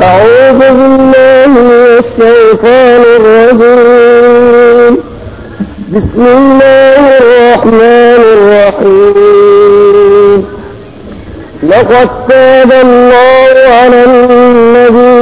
أعوذ بالله من الشيطان الرجيم بسم الله الرحمن الرحيم لقد تاب الله على النبي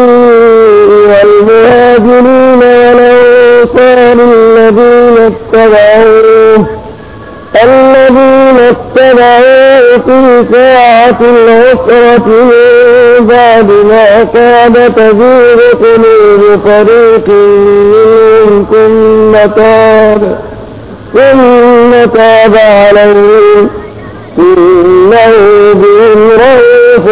والمهاجرين والأنصار الذين اتبعوه الذين اتبعوه في ساعة العسرة من بعد ما كاد تزيغ قلوب فريق منهم ثم تاب ثم تاب عليهم إنه بهم رؤوف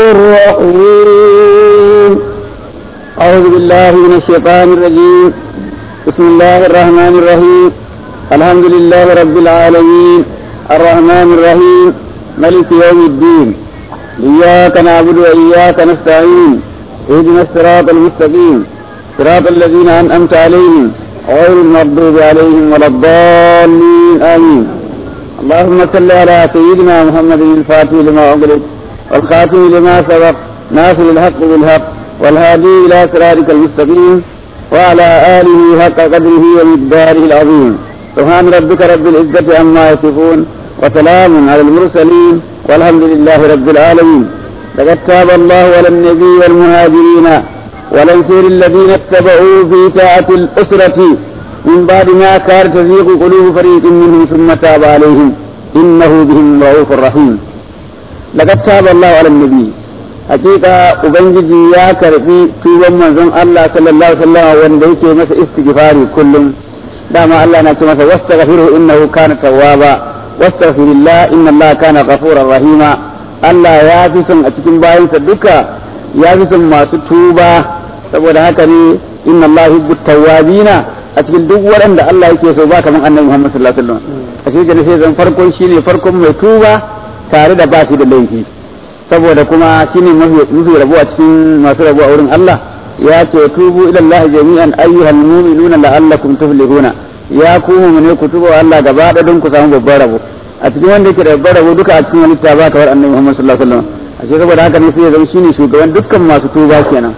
رحيم أعوذ بالله من الشيطان الرجيم بسم الله الرحمن الرحيم الحمد لله رب العالمين الرحمن الرحيم ملك يوم الدين إياك نعبد وإياك نستعين اهدنا الصراط المستقيم صراط الذين أنعمت عليهم غير المغضوب عليهم ولا الضالين آمين اللهم صل على سيدنا محمد الفاتح لما أغلق والخاتم لما سبق ناصر الحق بالحق والهادي إلى صراطك المستقيم وعلى آله حق قدره ومقداره العظيم سبحان ربك رب العزة عما يصفون وسلام على المرسلين والحمد لله رب العالمين لقد تاب الله على النبي والمهاجرين والأنصار الذين اتبعوا في ساعة الأسرة من بعد ما كان تزيغ قلوب فريق منهم ثم تاب عليهم إنه بهم رؤوف رحيم لقد تاب الله على النبي hakika ubangiji ya karbi tuban manzon Allah sallallahu alaihi wasallam wanda yake masa istighfari kullum dama Allah na ce masa wastaghfiru innahu kana tawwaba wastaghfirillah inna Allah kana ghafurar rahima Allah ya fi son a cikin bayansa duka ya fi son masu tuba saboda haka ne inna Allah yuhibbu tawwabina a cikin duk waɗanda Allah yake so ba kaman annabi Muhammad sallallahu alaihi wasallam a cikin sai zan farkon shine farkon mai tuba tare da ba shi da laifi saboda kuma shine mafi rabu a cikin masu rabu a wurin Allah ya ce tubu ila Allah jami'an ayyuhal mu'minuna la'allakum tuflihuna ya ku mu'mine ku tuba Allah gaba da don ku samu babban rabo a cikin wanda yake da babban rabo duka a cikin wani ba kawar annabi Muhammad sallallahu alaihi wasallam a cikin saboda haka ne sai ya zama shine shugaban dukkan masu tuba kenan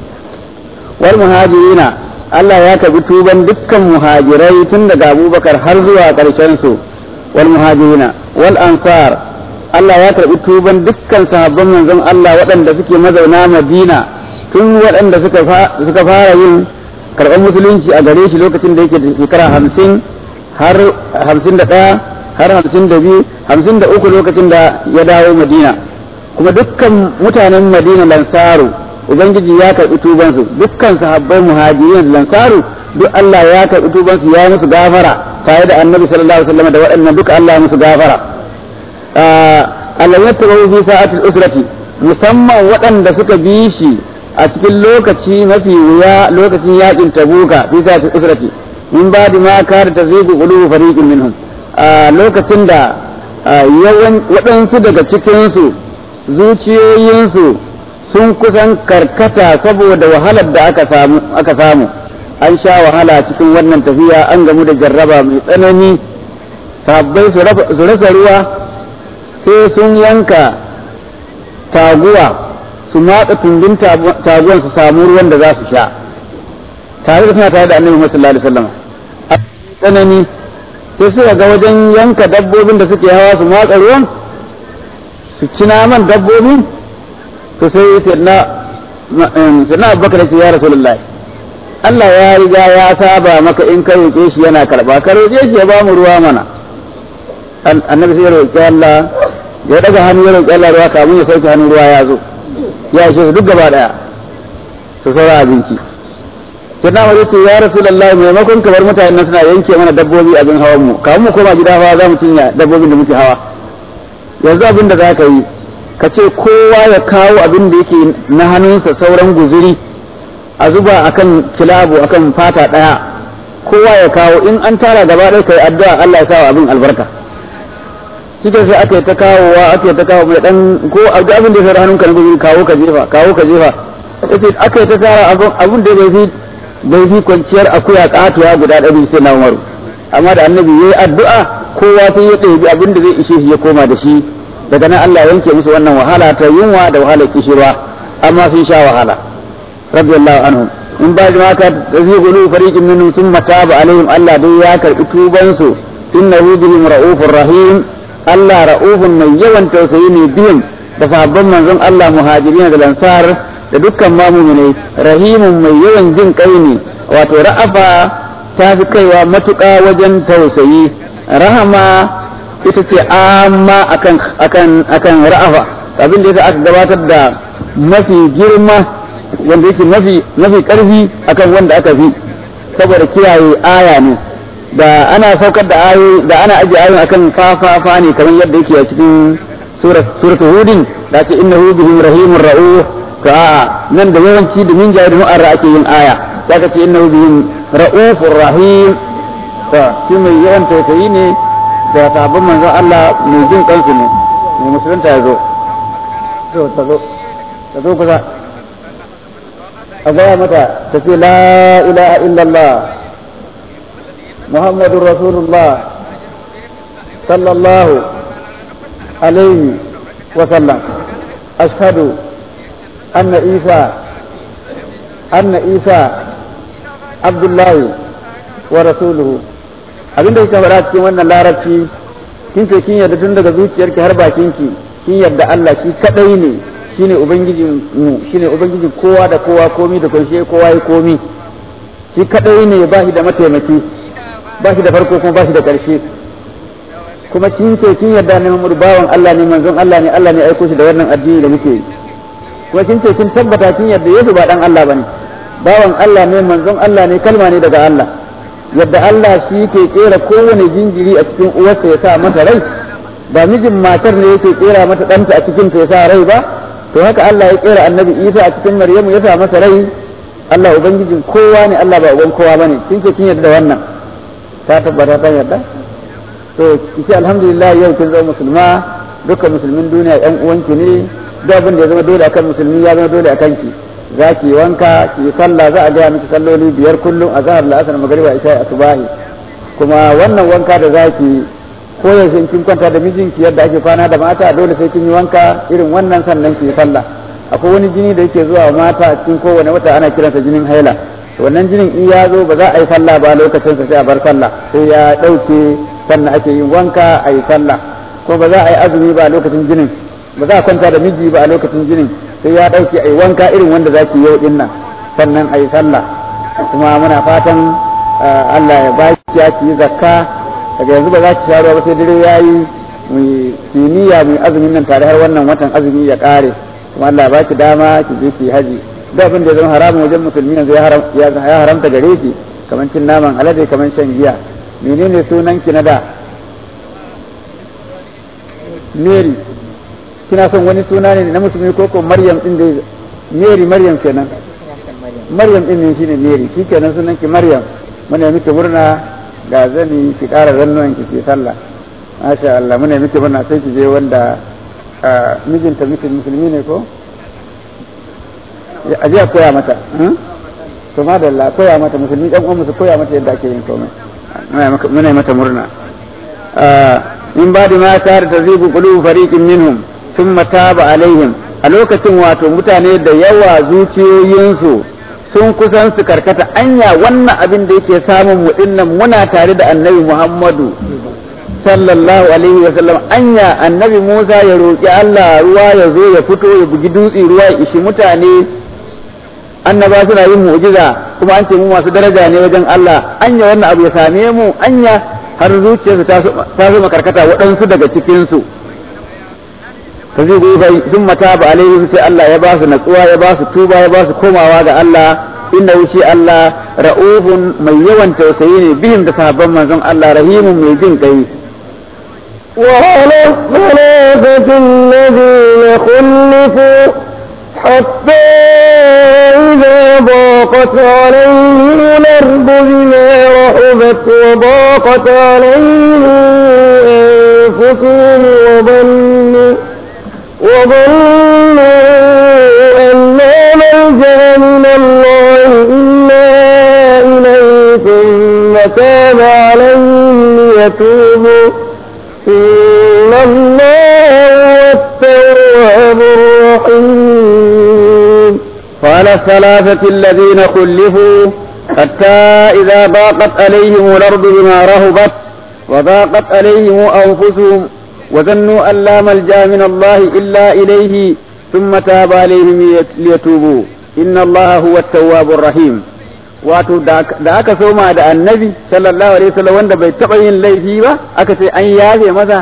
wal muhajirina Allah ya kabi tuban dukkan muhajirai tun daga Abubakar har zuwa ƙarshen su wal muhajirina wal ansar Allah ya karɓi tuban dukkan sahabban manzon Allah waɗanda suke mazauna Madina tun waɗanda suka fara yin karɓar musulunci a gare shi lokacin da yake da shekara hamsin har hamsin da ɗaya har hamsin da biyu hamsin da uku lokacin da ya dawo Madina kuma dukkan mutanen Madina lansaru Ubangiji ya karɓi tubansu dukkan sahabbai muhajirin lansaru duk Allah ya karɓi tubansu ya musu gafara tare da annabi sallallahu alaihi wasallam da waɗannan duka Allah ya musu gafara Allah ya taɓa fi sa'atul usrati musamman waɗanda suka bi shi a cikin lokaci mafi wuya lokacin yakin tabuka fi sa'atul usrati min ba da ma kar ta zai qulubu fariqin minhum a lokacin da yawan waɗansu daga cikinsu zuciyoyinsu sun kusan karkata saboda wahalar da aka samu aka samu an sha wahala cikin wannan tafiya an gamu da jarraba mai tsanani sabbai su rasa ruwa sai sun yanka taguwa su matsa tumbin taguwan su samu ruwan da za su sha tare da suna tare da annabi sallallahu alaihi wasallam a tsanani sai suka ga wajen yanka dabbobin da suke hawa su matsa ruwan su ci naman dabbobin to sai sirna sirna abubakar ce ya rasulullahi Allah ya riga ya saba maka in ka roƙe shi yana karba ka roƙe shi ya ba mu ruwa mana annabi sai ya roƙi Allah ya daga hannu ya roƙi Allah ruwa kamun ya sauke hannun ruwa ya zo ya ishe su duk gaba daya su saura abinci sai na wani ce ya rasulullah maimakon kamar mutane suna yanke mana dabbobi abin hawan mu kamun mu koma gida hawa za mu cinya dabbobin da muke hawa yanzu abin da za ka yi ka ce kowa ya kawo abin da yake na hannunsa sauran guzuri a zuba akan kilabu akan fata daya kowa ya kawo in an tara gaba ɗaya kai addu'a Allah ya sa abin albarka kika sai aka yi ta kawowa aka yi ta kawo mai dan ko abin da ya fara hannunka na gudu kawo ka jefa kawo ka jefa yace aka yi ta tara abin da bai fi bai fi kwanciyar akuya katuwa guda ɗari sai na umaru amma da annabi yayi addu'a kowa sai ya ɗebi abin da zai ishe shi ya koma da shi daga nan Allah yanke musu wannan wahala ta yunwa da wahalar kishirwa amma sun sha wahala radiyallahu anhum in ba ma ka tazi gulu fariqin minhum thumma taba alaihim Allah dai ya karbi tuban su innahu bihim raufur rahim Allah raufun mai yawan tausayi ne biyan da sahabban manzon Allah muhajirin da lansar da dukkan mamuminai rahimun mai yawan jin kai ne wato ra'afa ta fi kaiwa matuƙa wajen tausayi rahama ita ce amma akan akan akan ra'afa abin da yasa aka gabatar da mafi girma wanda yake mafi mafi karfi akan wanda aka fi saboda kiyaye aya ne da ana saukar da ayoyi da ana ajiye ayoyi akan fafafa ne kamar yadda yake a cikin surat suratul hudin da ce innahu bihim rahimur ra'uf to a nan da yawanci da min jayi da mu'arra ake yin aya zaka ce innahu bihim ra'ufur rahim to shi mai yawan tausayi ne da sabon manzon Allah mai jin kansu ne mai musulunta ya zo to ta zo ta zo kusa a gaya mata ta ce la ilaha illallah muhammadun rasulullah sallallahu alaihi wa sallam ashhadu anna isa anna isa abdullahi wa rasuluhu abinda kika faɗa cikin wannan larabci kin ce kin yarda tun daga zuciyarki har bakinki kin yarda Allah shi kadai ne shine ubangijin mu shine ubangijin kowa da kowa komi da kunshe kowa ya komi shi kadai ne ba shi da mataimaki ba shi da farko kuma ba shi da ƙarshe kuma kin ce kin yarda ne Muhammadu bawan Allah ne manzon Allah ne Allah ne aiko shi da wannan addini da muke yi kuma kin ce kin tabbata kin yarda Yesu ba dan Allah bane bawan Allah ne manzon Allah ne kalma ne daga Allah yadda Allah shi ke kera kowane jinjiri a cikin uwarsa ya sa masa rai ba mijin matar ne yake kera mata ɗanta a cikin ta ya sa rai ba to haka Allah ya kera annabi Isa a cikin Maryamu ya sa masa rai Allah ubangijin kowa ne Allah ba uban kowa bane kin ce kin yarda wannan ta tabbata ta yarda to kici alhamdulillah yau kin zama musulma dukkan musulmin duniya ɗan uwanki ne duk abin da ya zama dole akan musulmi ya zama dole akan ki za ki wanka ki sallah za a gaya miki salloli biyar kullum a zahar la'asar magariba isha asubahi kuma wannan wanka da za ki koyaushe in kin kwanta da mijinki yadda ake kwana da mata dole sai kin yi wanka irin wannan sannan ki sallah akwai wani jini da yake zuwa mata a cikin kowane wata ana kiransa jinin haila wannan jinin in ya zo ba za a yi sallah ba lokacin sa sai a bar sallah sai ya ɗauke sannan ake yin wanka a yi sallah ko ba za a yi azumi ba a lokacin jinin ba za a kwanta da miji ba a lokacin jinin sai ya ɗauke a yi wanka irin wanda za ki yau ɗin nan sannan a yi sallah kuma muna fatan Allah ya ba ki ya ki zakka daga yanzu ba za ki sha ruwa ba sai dare ya yi mu kimiyya mu azumin nan tare har wannan watan azumi ya ƙare kuma Allah ba ki dama ki je ki haji duk abin da ya zama haramun wajen musulmi yanzu ya haramta gare ki kamar cin naman alade kamar shan giya menene sunan ki na da Mary kina son wani suna ne na musulmi ko ko Maryam din da Mary Maryam kenan Maryam din ne shine Mary shi kenan sunan ki Maryam muna miki murna ga zani ki ƙara zannuwan ki ke sallah masha Allah muna miki murna sai ki je wanda mijinta miki musulmi ne ko a je a koya mata to madalla koya mata musulmi ɗan uwan su koya mata yadda ake yin komai muna mata murna in ba da ma tar tazibu qulubu fariqin minhum thumma taba alaihim a lokacin wato mutane da yawa zuciyoyinsu sun kusan su karkata anya wannan abin da yake samun mu dinnan muna tare da annabi Muhammadu sallallahu alaihi wa sallam anya annabi Musa ya roki Allah ruwa ya zo ya fito ya bugi dutse ruwa ya ishi mutane annaba suna yin mu'jiza kuma an ce mu masu daraja ne wajen Allah anya wannan abu ya same mu anya har zuciyarsu ta zama karkata waɗansu daga cikinsu ta zai gobe sun mata ba alaihim sai Allah ya ba su natsuwa ya ba su tuba ya ba su komawa ga Allah inda wuce Allah ra'ufun mai yawan tausayi ne bihim da sahabban manzon Allah rahimun mai jin kai وعلى الثلاثة الذين خلفوا حتى إذا ضاقت عليهم الأرض بما رحبت وضاقت عليهم أنفسهم وظنوا وظنوا أن لا ملجأ من الله إلا إليه ثم تاب عليهم ليتوبوا إن الله هو التواب الرحيم قال وعلى الثلاثة الذين خلفوا حتى إذا ضاقت عليهم الأرض بما رهبت وضاقت عليهم أنفسهم وظنوا أن لا ملجأ من الله إلا إليه ثم تاب عليهم ليتوبوا إن الله هو التواب الرحيم wato da aka soma da annabi sallallahu alaihi wasallam wanda bai taɓa yin laifi ba aka ce an yafe masa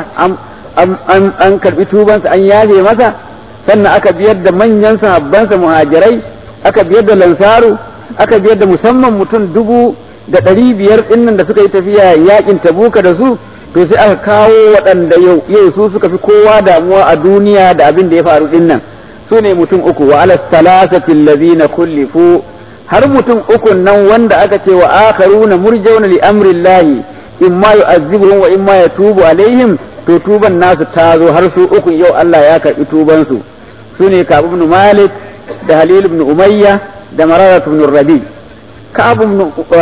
an karbi tubansa an yafe masa sannan aka biyar da manyan sahabbansa muhajirai aka biyar da lansaru aka biyar da musamman mutum dubu da ɗari biyar ɗinnan da suka yi tafiya yakin tabuka da su to sai aka kawo waɗanda yau yau su suka fi kowa damuwa a duniya da abin da ya faru ɗinnan su ne mutum uku wa ala salasati allazina kullifu har mutum uku nan wanda aka ce wa akharuna murjauna li amrillahi imma yu'azzibuhum wa imma yatubu alaihim to tuban nasu ta zo har su uku yau Allah ya karɓi tuban su su ne Ka'ab ibn Malik da Halil ibn Umayya da Mararat ibn Rabi Ka'ab ibn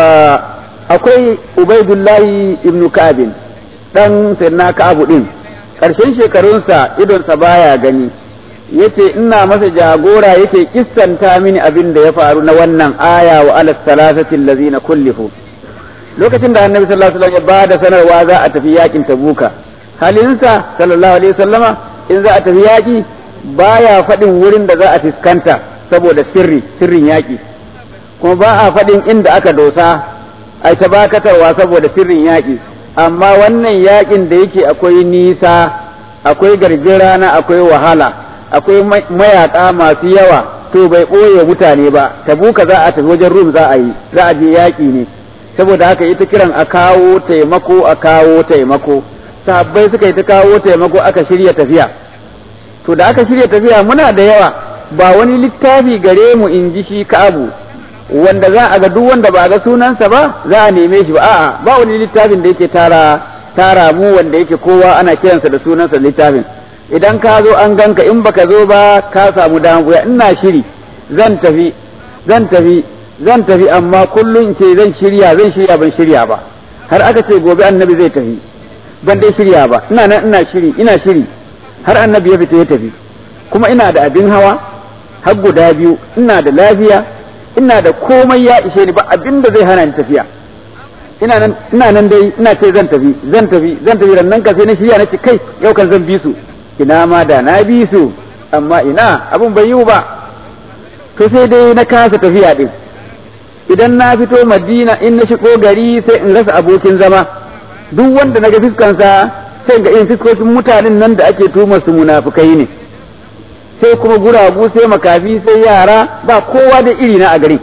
akwai Ubaidullahi ibn Ka'ab dan sayyidina Ka'ab din karshen shekarunsa idonsa baya gani yace ina masa jagora yake kissanta mini abin da ya faru na wannan aya wa alas salasati allazina kullifu lokacin da annabi sallallahu alaihi wasallam ya bada sanarwa za a tafi yakin tabuka halinsa sallallahu alaihi wasallama in za a tafi yaki baya faɗin wurin da za a fuskanta saboda sirri sirrin yaki kuma ba a faɗin inda aka dosa ai ta bakatarwa saboda sirrin yaki amma wannan yakin da yake akwai nisa akwai garjin rana akwai wahala akwai mayaka masu yawa to bai ɓoye mutane ba tabuka za a tafi wajen rum za a yi za a je yaƙi ne saboda haka ita kiran a kawo taimako a kawo taimako sahabbai suka yi ta kawo taimako aka shirya tafiya to da aka shirya tafiya muna da yawa ba wani littafi gare mu in ji shi ka'abu wanda za a ga duk wanda ba ga sunansa ba za a neme shi ba a'a ba wani littafin da yake tara tara mu wanda yake kowa ana kiransa da sunansa littafin idan ka zo an ganka in baka zo ba ka samu damuwa ina shiri zan tafi zan tafi zan tafi amma kullum ce zan shirya zan shirya ban shirya ba har aka ce gobe annabi zai tafi ban dai shirya ba ina nan ina shiri ina shiri har annabi ya fita ya tafi kuma ina da abin hawa har guda biyu ina da lafiya ina da komai ya ishe ni ba abin da zai hana ni tafiya ina nan ina nan dai ina ce zan tafi zan tafi zan tafi rannan ka sai na shirya nace kai yau kan zan bi su ina ma da na bi su amma ina abin bai yiwu ba to sai dai na kasa tafiya din idan na fito madina in na shigo gari sai in rasa abokin zama duk wanda na ga fiskansa sai ga irin fiskokin mutanen nan da ake tuma su munafukai ne sai kuma guragu sai makafi sai yara ba kowa da iri na a garin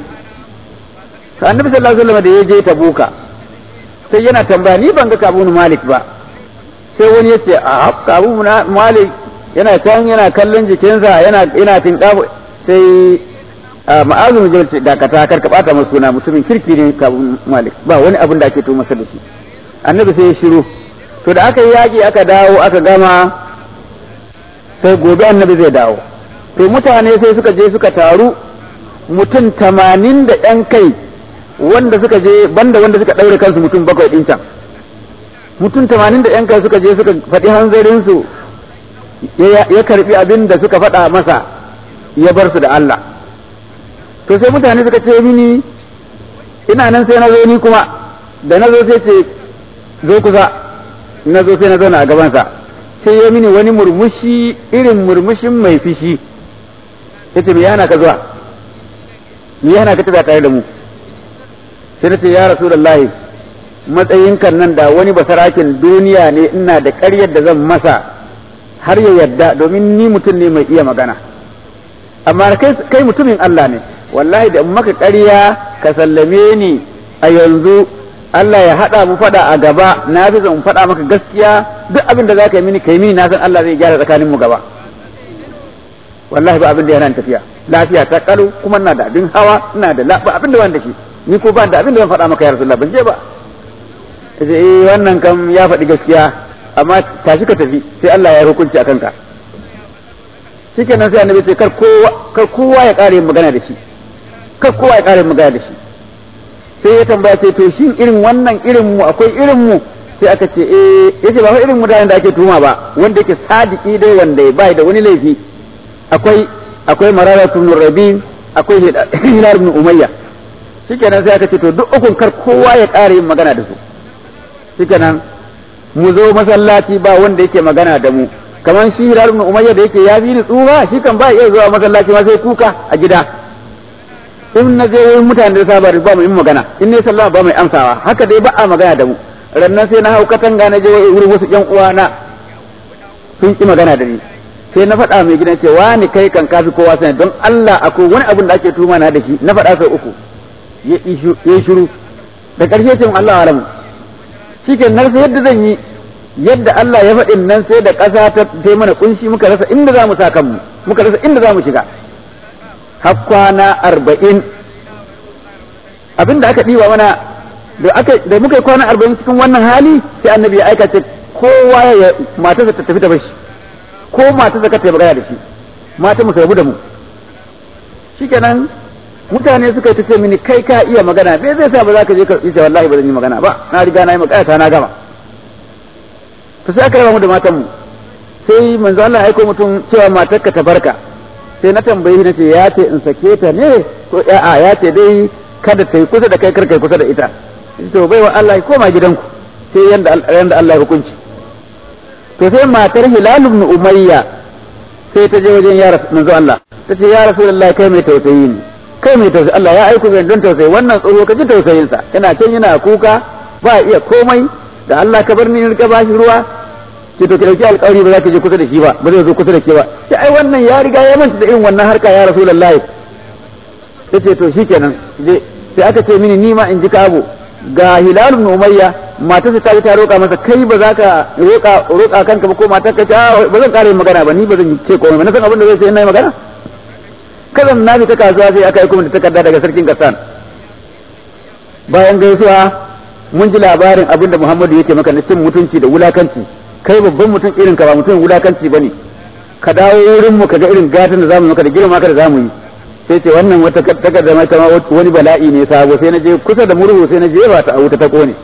to annabi sallallahu alaihi wasallam da ya je tabuka sai yana tambaya ni ban ga kabun malik ba sai wani yace a kabun malik yana can yana kallon jikinsa yana yana tinkabu sai ma'azin jabal ce dakata kar ka bata masa suna mutumin kirki ne kabun malik ba wani abin da ake to masa da shi annabi sai ya shiru to da aka yi yaƙi aka dawo aka gama sai gobe annabi zai dawo to mutane sai suka je suka taru mutum tamanin da ɗan kai wanda suka je banda wanda suka ɗaure kansu mutum bakwai ɗin can mutum tamanin da ɗan kai suka je suka faɗi hanzarinsu ya karɓi abin da suka faɗa masa ya bar su da Allah to sai mutane suka ce mini ina nan sai na zo ni kuma da na zo sai ce zo kusa na zo sai na zauna a gabansa sai ya mini wani murmushi irin murmushin mai fishi ya ce me yana ka zuwa me yana ka tafiya tare da mu sai na ce ya rasulullahi matsayin kan nan da wani basarakin duniya ne ina da ƙaryar da zan masa har ya yarda domin ni mutum ne mai iya magana amma kai mutumin Allah ne wallahi da maka ƙarya ka sallame ni a yanzu Allah ya haɗa mu faɗa a gaba na fi zan faɗa maka gaskiya duk abin da za ka yi mini ka yi mini na san Allah zai gyara tsakanin mu gaba wallahi ba abin da yana tafiya lafiya ta kalu kuma ina da abin hawa ina da ba abin da wani da shi ni ko ba da abin da zan faɗa maka ya rasulullah ban je ba sai eh wannan kam ya faɗi gaskiya amma tashi ka tafi sai Allah ya hukunci a kanka shikenan sai annabi ce kar kowa kar kowa ya ƙara yin magana da shi kar kowa ya ƙara yin magana da shi sai ya tambaya sai to shin irin wannan irin mu akwai irin mu sai aka ce eh yace ba fa irin mutanen da ake tuma ba wanda yake sadiki dai wanda ya bai da wani laifi akwai akwai mararatu ibn rabi akwai hilal ibn umayya shikenan sai aka ce to duk ukun kar kowa ya ƙara yin magana da su shikenan mu zo masallaci ba wanda yake magana da mu kamar shi hilal ibn umayya da yake ya fi ni tsufa shi kan ba iya zuwa masallaci ma sai kuka a gida in na je wurin mutane da saba ba mu yin magana in ne sallama ba mai amsawa haka dai ba a magana da mu rannan sai na hau katanga na je wurin wasu yan uwana sun ki magana da ni sai na faɗa mai gidan cewa ni kai kan kafi kowa sani don Allah akwai wani abin da ake tuma na da shi na faɗa sau uku ya yi shiru da ƙarshe ce Allah alamu shi ke nan sai yadda zan yi yadda Allah ya faɗin nan sai da ƙasa ta ta mana kunshi muka rasa inda za mu sa kanmu muka rasa inda za mu shiga har kwana arba'in abin da aka ɗiba mana da aka da muka yi kwana arba'in cikin wannan hali sai annabi ya aika ce kowa ya matarsa ta tafi ta bashi ko matarsa ka ta magana da shi mata mu rabu da mu shikenan mutane suka yi ta ce mini kai ka iya magana me zai sa ba za ka je ka ce wallahi ba zan yi magana ba na riga na yi magana ta na gama to sai aka raba mu da matan mu sai manzo Allah ya aiko mutum cewa matarka ta barka sai na tambayi na ce ya ce in sake ta ne ko a'a ya ce dai kada ta yi kusa da kai kar kai kusa da ita to bai wa Allah ya koma gidanku sai yanda yanda Allah ya hukunci to sai matar Hilal ibn Umayya sai ta je wajen ya manzo Allah ta ce ya Rasulullahi kai mai tausayi ne kai mai tausayi Allah ya aiko zan don tausayi wannan tsoro ka ji tausayin sa yana can yana kuka ba iya komai da Allah ka bar ni in rika bashi ruwa ki to ki dauki alƙawari ba za ka je kusa da shi ba ba zai zo kusa da ke ba sai ai wannan ya riga ya manta da irin wannan harka ya Rasulullahi tace to shikenan je sai aka ce mini ni ma in ji kabo ga Hilal ibn Umayya matarsa ta yi ta roƙa masa kai ba za ka roƙa roƙa kanka ba ko matar ka ce ba zan ƙara yin magana ba ni ba zan ce komai ba na san abin da zai sai na yi magana kazan na bi ta kasuwa sai aka yi kuma da takarda daga sarkin kasan bayan gaisuwa mun ji labarin abin da Muhammadu yake maka na cin mutunci da wulakanci kai babban mutum irin ka ba mutum wulakanci bane ka dawo wurin mu ka ga irin gatan da zamu maka da girma ka da zamu yi sai ce wannan wata takarda mai kama wani bala'i ne sabo sai na je kusa da murhu sai na je ba ta a wuta ta kone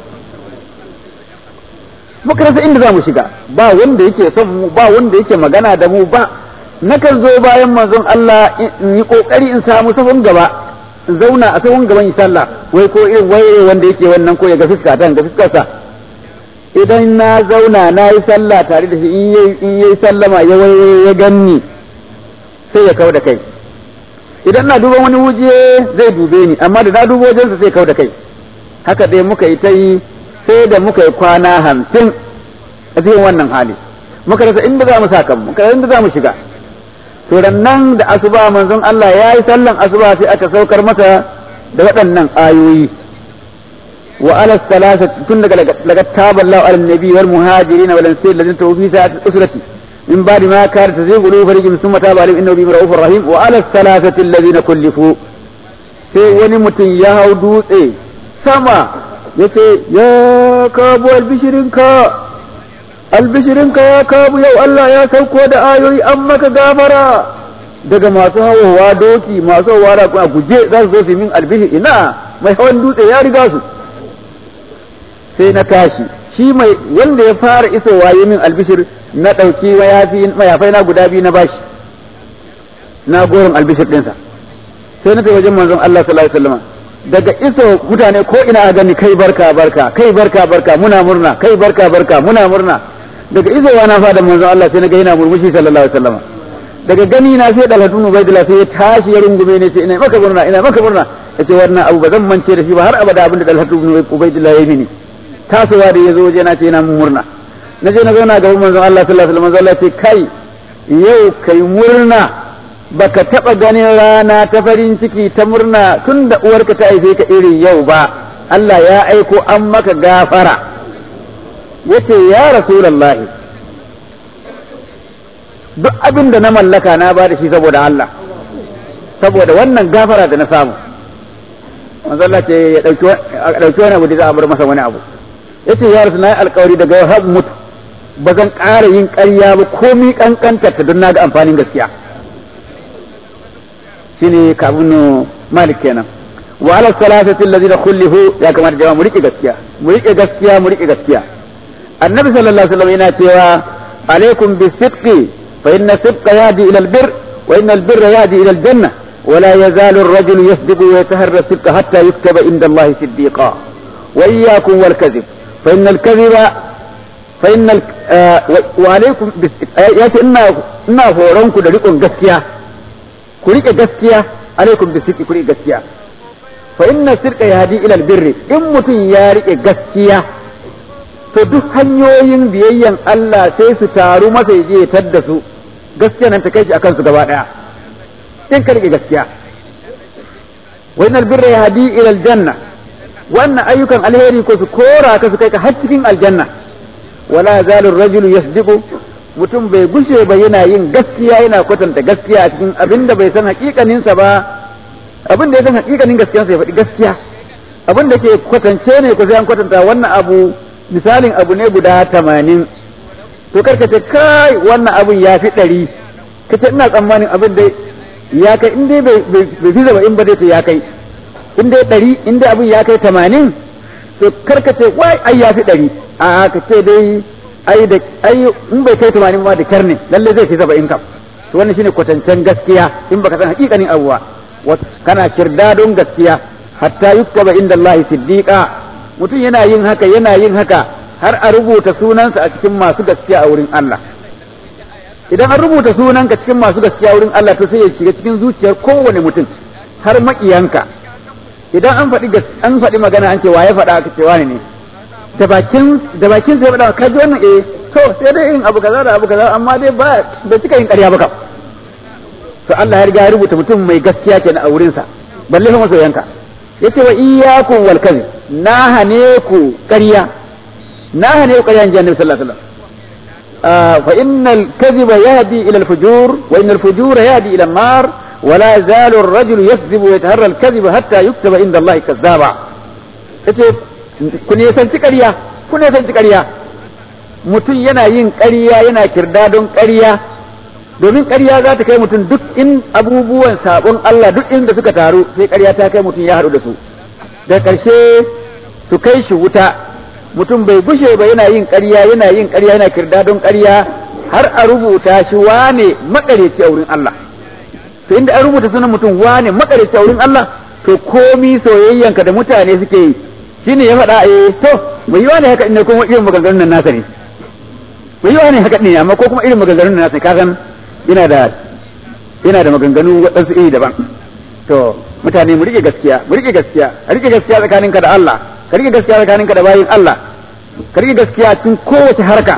muka rasa inda za mu shiga ba wanda yake son mu ba wanda yake magana da mu ba nakan zo bayan manzon Allah in yi kokari in samu sahun gaba in zauna a sahun gaban sallah wai ko irin waye wanda yake wannan ko ya ga fuska ta ga fuskarsa idan na zauna na yi sallah tare da shi in yayi sallama ya waye ya ganni sai ya kau da kai idan na duban wani wuje zai dube ni amma da na dubo wajensa sai kau da kai haka dai muka yi ta yi sai da muka yi kwana hamsin a cikin wannan hali muka rasa inda za mu sa kanmu muka rasa inda za mu shiga to nan da asuba manzon Allah ya yi sallan asuba sai aka saukar masa da waɗannan ayoyi wa ala salasa tun daga daga taballahu ala nabi wal muhajirin wal ansar ladin tawfi sa'at usrati min ba'di ma kana tazigu qulubu farijin thumma taba alayhim innahu bihim ra'ufur rahim wa ala salasati alladhina kullifu sai wani mutum ya hau dutse sama yace ya kabu albishirinka albishirinka ya kabu yau Allah ya sauko da ayoyi an maka gafara daga masu hawa doki masu hawa da kuma guje za su zo su min albishir ina mai hawan dutse ya riga su sai na tashi shi mai wanda ya fara isowa yi min albishir na ɗauki mayafai na guda biyu na bashi na goron albishir ɗinsa sai na tafi wajen manzon Allah sallallahu alaihi wasallam daga iso mutane ko ina a gani kai barka barka kai barka barka muna murna kai barka barka muna murna daga isowa na fada manzon Allah sai na ga yana murmushi sallallahu alaihi wasallam daga gani na sai dalhatu ubaidillah sai ya tashi ya rungume ne sai ina maka murna ina maka murna yace wannan abu ba zan mance da shi ba har abada abin da dalhatu ubaidillah ya yi mini tasowa da yazo waje na ce ina murna na je na zauna gaban manzon Allah sallallahu alaihi wasallam Allah ce kai yau kai murna baka taba ganin rana ta farin ciki ta murna tun da uwarka ta haife ka irin yau ba Allah ya aiko an maka gafara yace ya rasulullahi duk abin da na mallaka na ba da shi saboda Allah saboda wannan gafara da na samu manzo Allah ce ya dauki wani abu da za a bar masa wani abu yace ya rasu na yi alkawari daga har mutu ba zan ƙara yin ƙarya ba komi kankanta ta don na ga amfanin gaskiya shine kabunu malik kenan wa ala salasati alladhina khulifu ya kamata jama'a mu rike gaskiya mu rike gaskiya mu rike gaskiya annabi sallallahu alaihi wasallam yana cewa alaikum bisidqi fa inna sidqa yahdi ila albir wa inna albirra yahdi ila aljanna ولا يزال الرجل يصدق ويتهرى الصدق حتى يكتب عند الله صديقا وإياكم والكذب فإن الكذب فإن ال... آه وعليكم ياتي إنا إنا فورونكم دريكم gaskiya ku rike gaskiya alaikum bisidqi ku rike gaskiya fa inna sirqa yahdi ila albirri in mutum ya rike gaskiya to duk hanyoyin biyayyan Allah sai su taru masa je ya tadda su gaskiya nan ta kai shi akan su gaba daya in ka rike gaskiya wa innal birra yahdi ila aljanna wannan ayyukan alheri ko su kora ka su kai ka har cikin aljanna wala zalu rajulu yasdiqu mutum bai gushe ba yana yin gaskiya yana kwatanta gaskiya a cikin abin da bai san hakikaninsa ba abin da ya san hakikanin gaskiyarsa ya faɗi gaskiya abin da ke kwatance ne ko sai an kwatanta wannan abu misalin abu ne guda tamanin to karka ce kai wannan abun ya fi ɗari ka ce ina tsammanin abin da ya kai in dai bai fi zaba in ba dai ya kai in dai ɗari in dai abin ya kai tamanin to karka ce wai ai ya fi ɗari a ka ce dai ai da ai in bai kai tamanin ma da kyar ne lalle zai fi saba'in kam to wannan shine kwatancen gaskiya in baka san hakikanin abuwa kana kirda don gaskiya hatta yuktaba inda Allah siddiqa mutum yana yin haka yana yin haka har a rubuta sunansa a cikin masu gaskiya a wurin Allah idan an rubuta sunanka cikin masu gaskiya wurin Allah to sai ya shiga cikin zuciyar kowane mutum har makiyanka idan an faɗi an faɗi magana an ce waye faɗa aka ce wani ne da bakin da bakin sai faɗa ka ji wannan eh to sai dai irin abu kaza da abu kaza amma dai ba bai cika yin ƙarya ba kam to Allah ya riga ya rubuta mutum mai gaskiya kenan a wurinsa balle fa masoyanka yace wa iyyakum wal kadhib na hane ku ƙarya na hane ku ƙarya inji Annabi sallallahu alaihi wasallam fa innal kadhiba yahdi ila al fujur wa innal fujura yahdi ila an-nar ولا يزال الرجل يكذب ويتهرى الكذب حتى يكتب عند الله كذابا yace ku ne sanci ƙarya ku ne sanci ƙarya mutum yana yin ƙarya yana kirda don ƙarya domin ƙarya za ta kai mutum duk in abubuwan sabon Allah duk inda suka taru sai ƙarya ta kai mutum ya haɗu da su da ƙarshe su kai shi wuta mutum bai gushe ba yana yin ƙarya yana yin ƙarya yana kirda don ƙarya har a rubuta shi wane maƙareci a wurin Allah to inda an rubuta sunan mutum wane maƙareci a wurin Allah to komi soyayyanka da mutane suke yi shine ya faɗa eh to bai yi wani haka ne kuma irin maganganun nan nasa ne bai yi wani haka ne amma ko kuma irin maganganun nan nasa ka san yana da yana da maganganu waɗansu iri daban to mutane mu rike gaskiya mu rike gaskiya a rike gaskiya tsakaninka da Allah ka rike gaskiya tsakaninka da bayin Allah ka rike gaskiya cikin kowace harka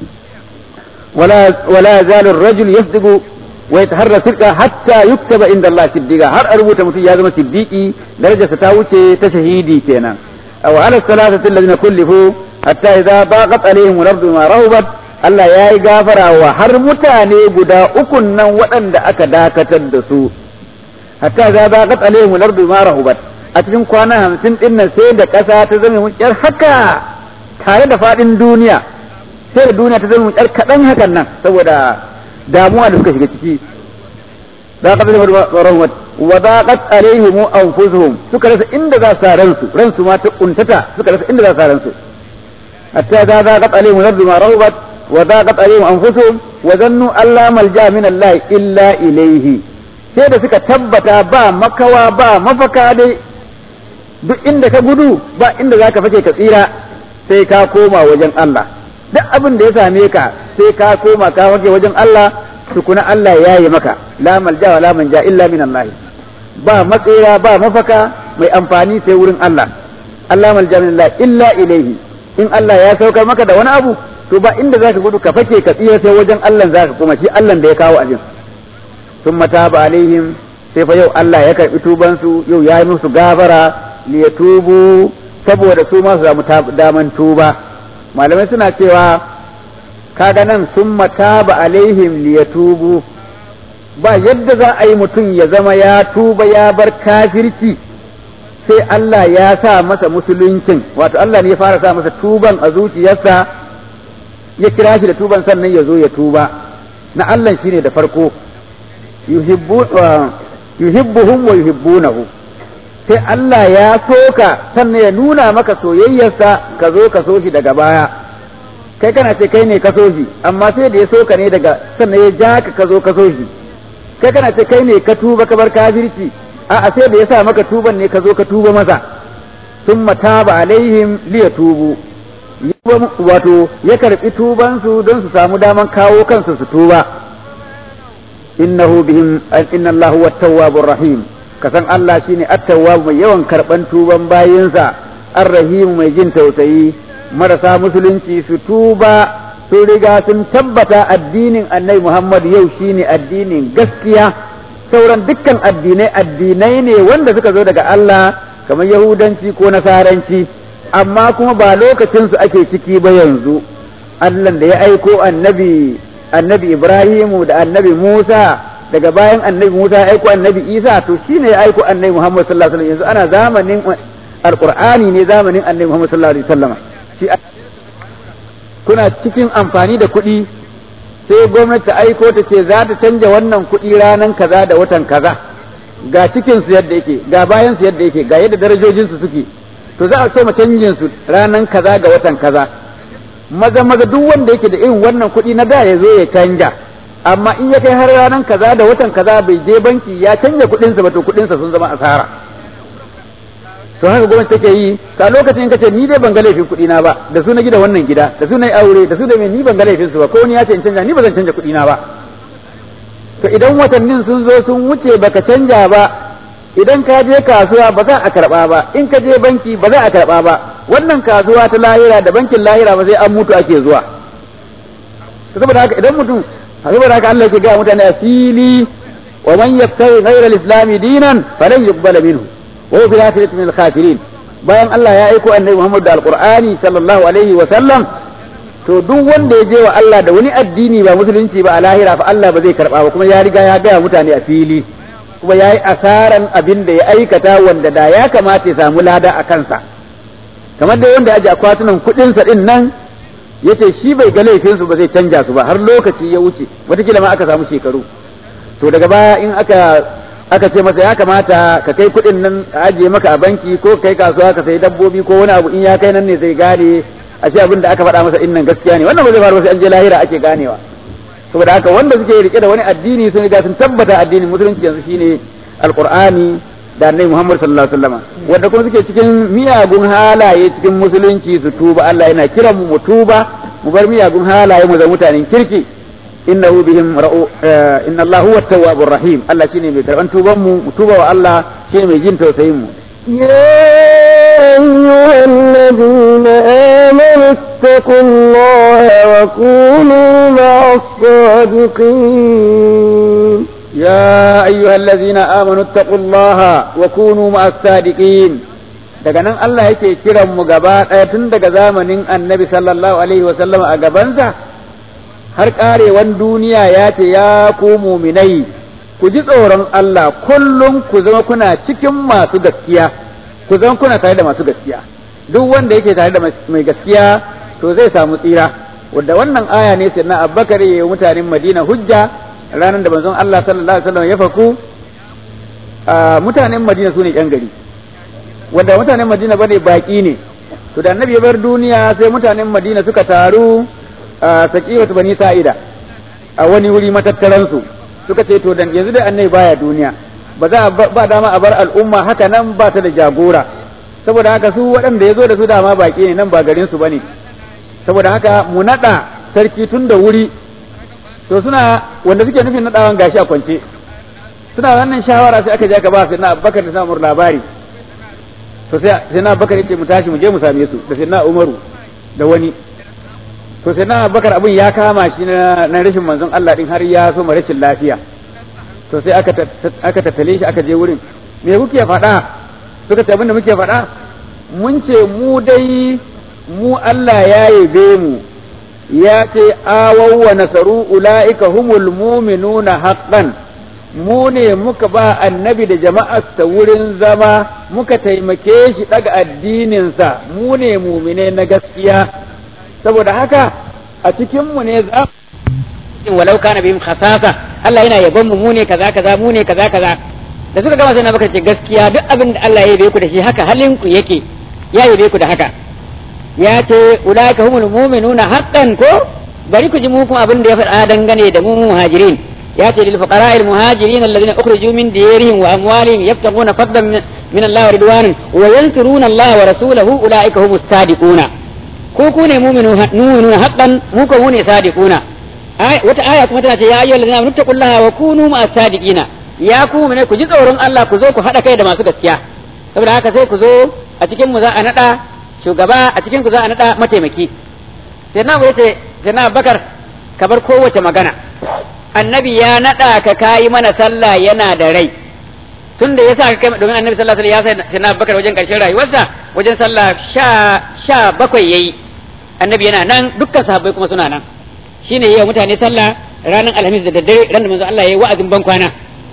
wala wala yazalu ar-rajul yasdiqu wa yataharra sidqa hatta yuktaba inda Allah siddiqa har a rubuta mutum ya zama siddiqi darajarsa ta wuce ta shahidi kenan aw ala salatati alladhina kullifu hatta idza baqat alaihim al-ardu ma rahabat Allah ya yi gafara wa har mutane guda ukun nan waɗanda aka dakatar da su hatta za ba qat alaihim al-ardu ma rahubat a cikin kwana hamsin din nan sai da ƙasa ta zama mun ƙyar haka tare da faɗin duniya sai da duniya ta zama mun ƙyar kaɗan hakan nan saboda damuwa da suka shiga ciki za ka zama rahubat wa daqat alaihim anfusuhum suka rasa inda za su ransu ransu ma ta kuntata suka rasa inda za su ransu hatta za daqat alaihim al-ardu ma rahubat وضاقت عليهم أنفسهم وظنوا أن لا ملجأ من الله إلا إليه sai da suka tabbata ba makawa ba mafaka dai duk inda ka gudu ba inda za ka fake ka tsira sai ka koma wajen Allah duk abin da ya same ka sai ka koma ka fake wajen Allah tukuna Allah ya yi maka la malja wa la manja illa min Allah ba matsira ba mafaka mai amfani sai wurin Allah Allah malja min Allah illa ilaihi in Allah ya saukar maka da wani abu to ba inda zaka gudu ka fake ka tsira sai wajen Allah zaka koma shi Allah da ya kawo abin sun mata ba alaihim sai fa yau Allah ya karbi tuban su yau ya yi musu gafara li yatubu saboda su ma su samu daman tuba malamai suna cewa kaga nan sun mata ba alaihim li yatubu ba yadda za a yi mutum ya zama ya tuba ya bar kafirci sai Allah ya sa masa musuluncin wato Allah ne ya fara sa masa tuban a zuciyarsa ya kira shi da tuban sannan ya zo ya tuba na Allah shine da farko yuhibbuhum wa yuhibbunahu sai Allah ya soka sannan ya nuna maka soyayyarsa ka zo ka so shi daga baya kai kana ce kai ne ka so shi amma sai da ya soka ne daga sannan ya ja ka ka zo ka so shi kai kana ce kai ne ka tuba ka bar kafirci a'a sai da ya sa maka tuban ne ka zo ka tuba masa summa taba alaihim liyatubu wato ya karbi tubansu don su samu daman kawo kansu su tuba innahu bihim inna Allahu wat-tawwabur rahim kasan Allah shine at-tawwab mai yawan karban tuban bayinsa ar-rahim mai jin tausayi marasa musulunci su tuba sun riga sun tabbata addinin annabi Muhammad yau shine addinin gaskiya sauran dukkan addinai addinai ne wanda suka zo daga Allah kamar yahudanci ko nasaranci amma kuma ba lokacin su ake ciki ba yanzu Allah da ya aiko annabi annabi Ibrahimu da annabi Musa daga bayan annabi Musa ya aiko annabi Isa to shine ya aiko annabi Muhammad sallallahu alaihi wasallam yanzu ana zamanin alqur'ani ne zamanin annabi Muhammad sallallahu alaihi wasallam shi kuna cikin amfani da kuɗi sai gwamnati ta aiko ta ce za ta canja wannan kuɗi ranan kaza da watan kaza ga cikin su yadda yake ga bayan su yadda yake ga yadda darajojin su suke to za a ce ma canjin su ranan kaza ga watan kaza maza maza duk wanda yake da irin wannan kuɗi na da ya zo ya canja amma in ya kai har ranan kaza da watan kaza bai je banki ya canja kuɗinsa ba to kuɗinsa sun zama asara to haka gwamnati take yi ka lokacin kace ni dai ban ga laifin kuɗi na ba da su na gida wannan gida da su na yi aure da su da me ni ban ga laifin su ba ko wani ya ce in canja ni ba zan canja kuɗi na ba to idan watannin sun zo sun wuce baka canja ba idan ka je kasuwa ba za a karba ba in ka je banki ba za a karba ba wannan kasuwa ta lahira da bankin lahira ba sai an mutu ake zuwa saboda haka idan mutum saboda haka Allah yake ga mutane a fili wa man yabtaghi ghayra al-islam dinan falan yuqbala minhu wa huwa fil akhirati min al-khasirin bayan Allah ya aiko annabi Muhammad da alqur'ani sallallahu alaihi wa sallam to duk wanda ya je wa Allah da wani addini ba musulunci ba a lahira fa Allah ba zai karba ba kuma ya riga ya gaya mutane a fili kuma ya yi asaran abin da ya aikata wanda da ya kamata ya samu lada a kansa kamar dai wanda ya ji akwatunan kuɗinsa ɗin nan ya ce shi bai ga laifinsu ba zai canja su ba har lokaci ya wuce watakila ma aka samu shekaru to daga baya in aka aka ce masa ya kamata ka kai kuɗin nan a ajiye maka a banki ko kai kasuwa ka sayi dabbobi ko wani abu in ya kai nan ne zai gane a ce abin da aka faɗa masa in nan gaskiya ne wannan ba zai faru ba sai an je lahira ake ganewa saboda haka wanda suke rike da wani addini sun riga sun tabbata addinin musulunci yanzu shine alqur'ani da annabi Muhammad sallallahu alaihi wasallam wanda kuma suke cikin miyagun halaye cikin musulunci su tuba Allah yana kiran mu mu tuba mu bar miyagun halaye mu zama mutanen kirki innahu bihim ra'u inna Allah huwa at-tawwabur rahim Allah shine mai karban tuban mu mu tuba wa Allah shine mai jin tausayin mu يا أيها الذين آمنوا اتقوا الله وكونوا مع الصادقين يا أيها الذين آمنوا اتقوا الله وكونوا مع الصادقين daga nan Allah yake kiran mu gaba ɗaya tun daga zamanin annabi sallallahu alaihi wa sallam a gabansa har ƙarewan duniya ya ce ya ku muminai ku ji tsoron Allah kullum ku zama kuna cikin masu gaskiya ku zama kuna tare da masu gaskiya duk wanda yake tare da mai gaskiya to zai samu tsira wanda wannan aya ne sai na Abubakar ya mutanen Madina hujja ranar da manzon Allah sallallahu alaihi wasallam ya faku mutanen Madina sune yan gari wanda mutanen Madina bane baki ne to da annabi ya bar duniya sai mutanen Madina suka taru a Saqifatu Bani Sa'ida a wani wuri matattaransu su suka ce to dan yanzu da annabi baya duniya ba za ba dama a bar al'umma haka nan ba ta da jagora saboda haka su waɗanda ya zo da su dama baƙi ne nan ba garin su bane saboda haka mu naɗa sarki tun da wuri to suna wanda suke nufin naɗawan gashi a kwance suna wannan shawara sai aka je aka ba sai na Abubakar da Samur labari to sai sai na Abubakar yace mu tashi mu je mu same su da sai na Umaru da wani to sai na bakar abin ya kama shi na rashin manzon Allah din har ya so rashin lafiya to sai aka aka tattale shi aka je wurin me kuke faɗa suka ce abin da muke faɗa mun ce mu dai mu Allah ya yabe mu ya ce awaw wa nasaru ulaika humul mu'minuna haqqan mu ne muka ba annabi da jama'arsa wurin zama muka taimake shi daga addininsa mu ne mumine na gaskiya saboda haka a cikinmu ne za in walau kana bihim khasasa Allah yana yabon mu mu ne kaza kaza mu ne kaza kaza da suka gama sai na baka ce gaskiya duk abin da Allah ya yabe ku da shi haka halin ku yake ya yabe ku da haka ya ce ulaika humul mu'minuna haqqan ko bari ku ji mu kuma abin da ya faɗa dangane da mu muhajirin ya ce lil fuqara al muhajirin alladhina ukhriju min diyarihim wa amwalihim yabtaguna fadlan min Allah wa ridwanan wa yansuruna Allah wa rasulahu ulaika humus sadiquna ko ku ne mu'minuna haqqan mu ko ne sadiquna wata aya kuma tana ce ya ayyuhal ladina amanu taqullaha wa kunu ma'as sadiqina ya ku ne ku ji tsoron Allah ku zo ku hada kai da masu gaskiya saboda haka sai ku zo a cikin mu za a nada shugaba a cikin ku za a nada mataimaki sai na yace sai na bakar ka bar kowace magana annabi ya nada ka kayi mana sallah yana da rai tun da yasa ka kai domin annabi sallallahu alaihi wasallam ya sai na bakar wajen karshen rayuwarsa wajen sallah sha sha bakwai yayi annabi yana nan dukkan sahabbai kuma suna nan shine yayi mutane sallah ranar alhamis da daddare ran da manzo Allah yayi wa'azin ban kwana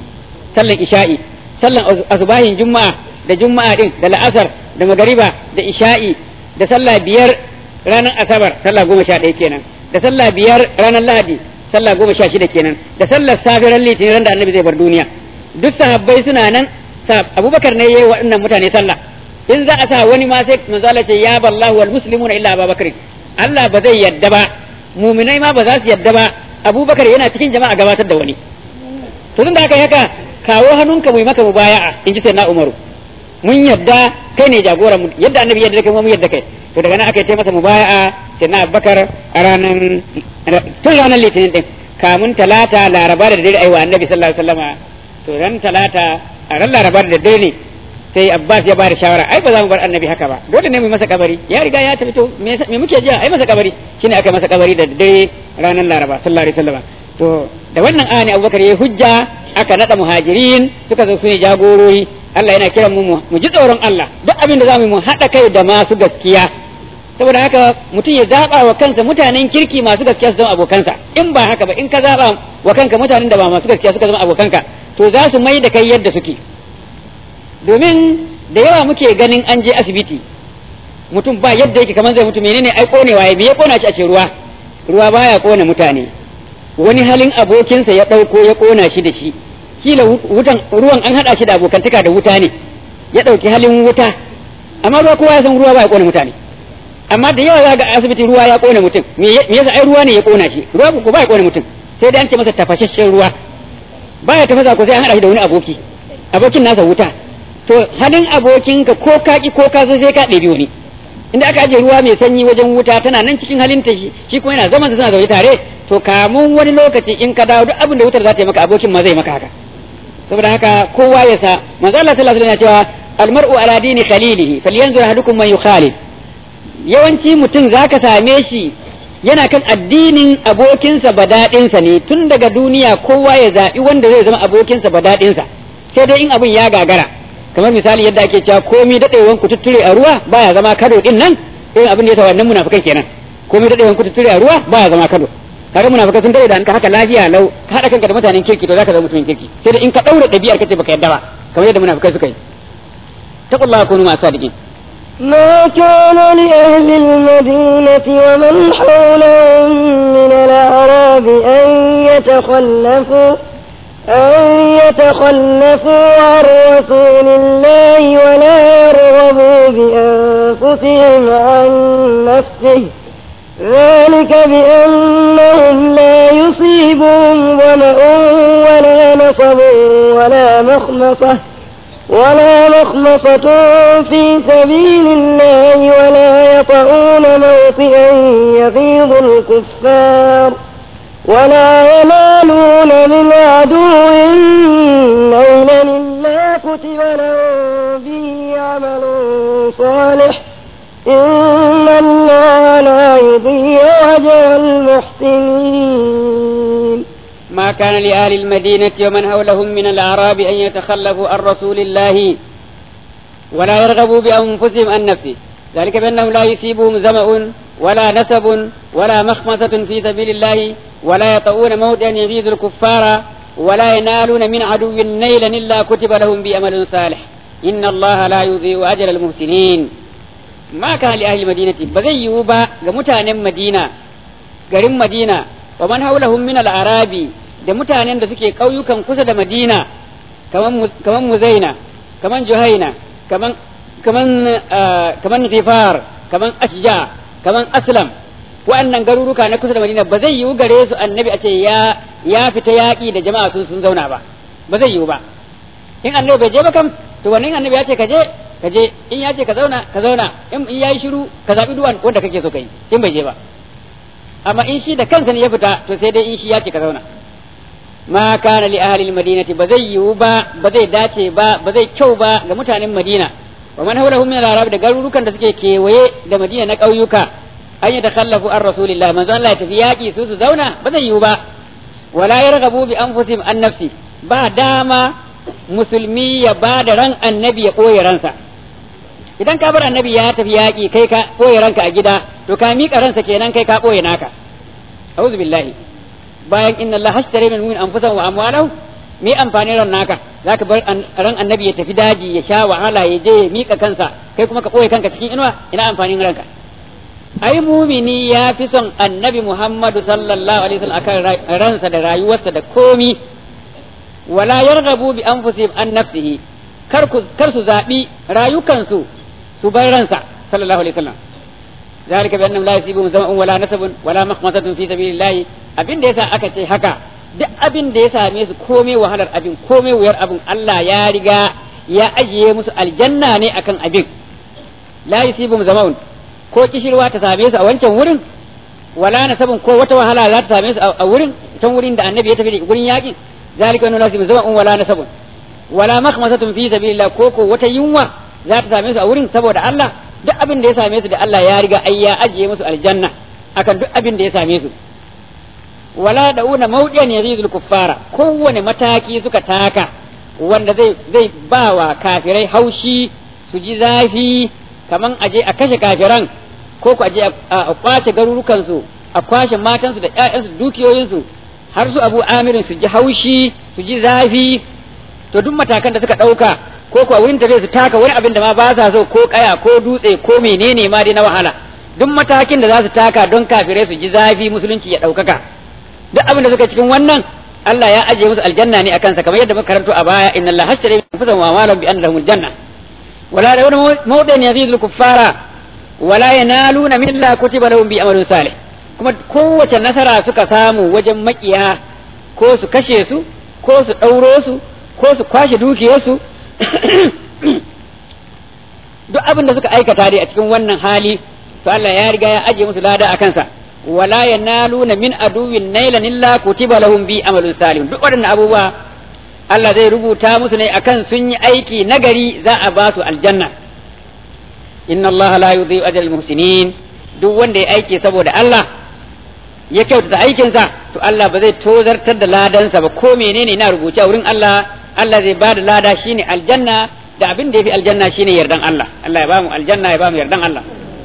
sallan isha'i sallan asubahin juma'a da juma'a din da la'asar da magariba da isha'i da sallah biyar ranar asabar sallah goma sha ɗaya kenan da sallah biyar ranar lahadi sallah goma sha shida kenan da sallar safiran litinin ran da annabi zai bar duniya duk sahabbai suna nan abubakar ne yayi waɗannan mutane sallah in za a sa wani ma sai manzo Allah ce ya ballahu wal muslimuna illa abubakar Allah ba zai yadda ba muminai ma ba za su yadda ba abubakar yana cikin jama'a gabatar da wani to tun da aka yi haka kawo hannunka mu yi maka mubaya'a in ji na umaru mun yadda kai ne jagoran mu yadda annabi yadda kai mu yadda kai to daga nan aka yi masa mubaya'a sai na abubakar a ranar tun ranar litinin din kamun talata laraba da dare aiwa annabi sallallahu alaihi wasallama to ran talata a ran laraba da dare ne sai abbas ya bada shawara ai ba za mu bar annabi haka ba dole ne mu masa kabari ya riga ya tafi to me muke jiya ai masa kabari shine aka masa kabari da dare ranar laraba sallallahu alaihi wasallam to da wannan ayani abubakar ya hujja aka nada muhajirin suka zo su ne jagorori Allah yana kiran mu mu ji tsoron Allah duk abin da zamu mu haɗa kai da masu gaskiya saboda haka mutum ya zaba wa kansa mutanen kirki masu gaskiya su zama abokansa in ba haka ba in ka zaba wa kanka mutanen da ba masu gaskiya suka zama abokanka to za su mai da kai yadda suke domin da yawa muke ganin an je asibiti mutum ba yadda yake kamar zai mutu menene ai konewa ya ya kona shi a ce ruwa ruwa baya kona mutane wani halin abokinsa ya ɗauko ya kona shi da shi kila wutan ruwan an haɗa shi da abokantaka da wuta ne ya ɗauki halin wuta amma ruwa kowa ya san ruwa baya kona mutane amma da yawa za ga asibiti ruwa ya kona mutum me yasa ai ruwa ne ya kona shi ruwa ko baya kona mutum sai dai an ce masa tafashashen ruwa baya tafasa ko sai an haɗa shi da wani aboki abokin nasa wuta to halin abokinka ko ka ki ko ka zo sai ka ɗebi wani inda aka ajiye ruwa mai sanyi wajen wuta tana nan cikin halin ta shi shi kuma yana zaman suna zaune tare to kamun wani lokaci in ka dawo duk abin da wutar za ta yi maka abokin ma zai maka haka saboda haka kowa ya sa manzo Allah sallallahu alaihi wasallam ya cewa almar'u ala dini khalilihi falyanzur ahadukum man yukhalil yawanci mutum zaka same shi yana kan addinin abokinsa badadinsa ne tun daga duniya kowa ya zaɓi wanda zai zama abokinsa badadinsa sai dai in abin ya gagara kamar misali yadda ake cewa komi daɗewan ku tutture a ruwa baya zama kado din nan irin abin da yasa wannan munafikai kenan komi daɗewan ku tutture a ruwa baya zama kado kaga munafikai sun dare da ka haka lafiya lau ka haɗa kanka da mutanen kirki to zaka zama mutumin kirki sai da in ka ɗaura ɗabi'ar kace baka yadda ba kamar yadda munafikai suka yi taqullaha kunu ma sadiqin ما كان لأهل المدينة ومن حولهم من الأعراب أن يتخلفوا أن يتخلفوا عن رسول الله ولا يرغبوا بأنفسهم عن نفسه ذلك بأنهم لا يصيبهم ظمأ ولا نصب ولا مخمصة ولا مخمصة في سبيل الله ولا يطعون موطئا يغيظ الكفار ولا ينالون من عدو نيلا إلا كتب لهم به عمل صالح إن الله لا يضيع أجر المحسنين ما كان لأهل المدينة ومن حولهم من الأعراب أن يتخلفوا عن رسول الله ولا يرغبوا بأنفسهم عن نفسه ذلك بأنهم لا يصيبهم ظمأ ولا نسب ولا مخمصة في سبيل الله ولا يطؤون موطئا يغيظ الكفار ولا ينالون من عدو نيلا إلا كتب لهم بأمل صالح إن الله لا يضيع أجر المحسنين ما كان لأهل المدينة بزي يوبا متان مدينة garin Madina wa man haulahum min al-arabi da mutanen da suke ƙauyukan kusa da Madina kaman kaman Muzaina kaman Juhaina kaman kaman kaman Zifar kaman Ashja kaman Aslam wa'annan garuruka na kusa da Madina ba zai yiwu gare su annabi a ce ya ya fita yaƙi da jama'a sun sun zauna ba ba zai yiwu ba in annabi bai je ba kam to wannan annabi ya ce ka je ka je in ya ce ka zauna ka zauna in yayi shiru ka zabi duwan wanda kake so kai in bai je ba amma in shi da kansa ne ya fita to sai dai in shi ya ce ka zauna ma kana li ahli madinati ba zai yiwu ba ba zai dace ba ba zai kyau ba ga mutanen madina wa man hawlahum min al-arab da garurukan da suke kewaye da madina na ƙauyuka an yi takhallafu an rasulillah manzo Allah ya tafi yaki su su zauna ba zai yiwu ba wala yarghabu bi anfusihim an nafsi ba dama musulmi ya ba da ran annabi ya ɓoye ransa idan ka bar annabi ya tafi yaƙi kai ka ɓoye ranka a gida to ka miƙa ransa kenan kai ka ɓoye naka a'udhu billahi bayan inna Allah hashtara min mu'min anfusahum wa amwalahum me amfani ran naka zaka bar ran annabi ya tafi daji ya sha wahala ya je ya miƙa kansa kai kuma ka ɓoye kanka cikin inuwa ina amfanin ranka ai mumini ya fi son annabi Muhammadu sallallahu alaihi wasallam akan ransa da rayuwarsa da komi wala yarghabu bi anfusihim an nafsihi kar ku kar su zabi rayukansu su bar ransa sallallahu alaihi wasallam zalika bi annahum la yusibum zama'un wala nasabun wala makhmasatun fi sabilillah abin da yasa aka ce haka duk abin da ya same su komai wahalar abin komai wuyar abin Allah ya riga ya ajiye musu aljanna ne akan abin la yusibum zama'un ko kishirwa ta same su a wancan wurin wala nasabun ko wata wahala za ta same su a wurin can wurin da annabi ya tafi da gurin yakin ذلك أنه لازم زمن ولا نسب ولا مخمسة في سبيل الله كوكو وتيوما ذات سامي su a wurin saboda Allah duk abin da ya same su da Allah ya riga ai ya ajiye musu aljanna akan duk abin da ya same su wala dauna mawdiyan yazidul kuffara kowane mataki suka taka wanda zai zai bawa kafirai haushi su ji zafi kaman aje a kashe kafiran ko ku aje a kwace garurukan su a kwashe matansu da ƴaƴansu dukiyoyinsu har su abu amirin su ji haushi su ji zafi to duk matakan da suka ɗauka ko kuwa wurin tafiya su taka wani abin da ma ba sa so ko kaya ko dutse ko menene ma dai na wahala duk matakin da za su taka don kafirai su ji zafi musulunci ya ɗaukaka duk abin da suka cikin wannan Allah ya ajiye musu aljanna ne akan sa kamar yadda muka karanto a baya inna Allah hashtara bi anfusihim wa amwalihim bi anna lahumul janna wala da wani mawdin yazidul kuffara wala yanaluna min Allah kutiba lahum bi amalin salih kuma kowace nasara suka samu wajen makiya ko su kashe su ko su ɗauro su ko su kwashe dukiyarsu duk abin da suka aikata dai a cikin wannan hali to Allah ya riga ya ajiye musu lada a kansa wala yanaluna min aduwin nailan illa kutiba lahum bi amalun salih duk waɗannan abubuwa Allah zai rubuta musu ne akan sun yi aiki nagari za a ba su aljanna inna Allah la yudhi'u ajral muhsinin duk wanda ya aiki saboda Allah ya kyautata aikinsa to Allah ba zai tozartar da ladansa ba ko menene na rubuce a wurin Allah Allah zai ba da lada shine aljanna da abin da yafi aljanna shine yardan Allah Allah ya ba mu aljanna ya ba mu yardan Allah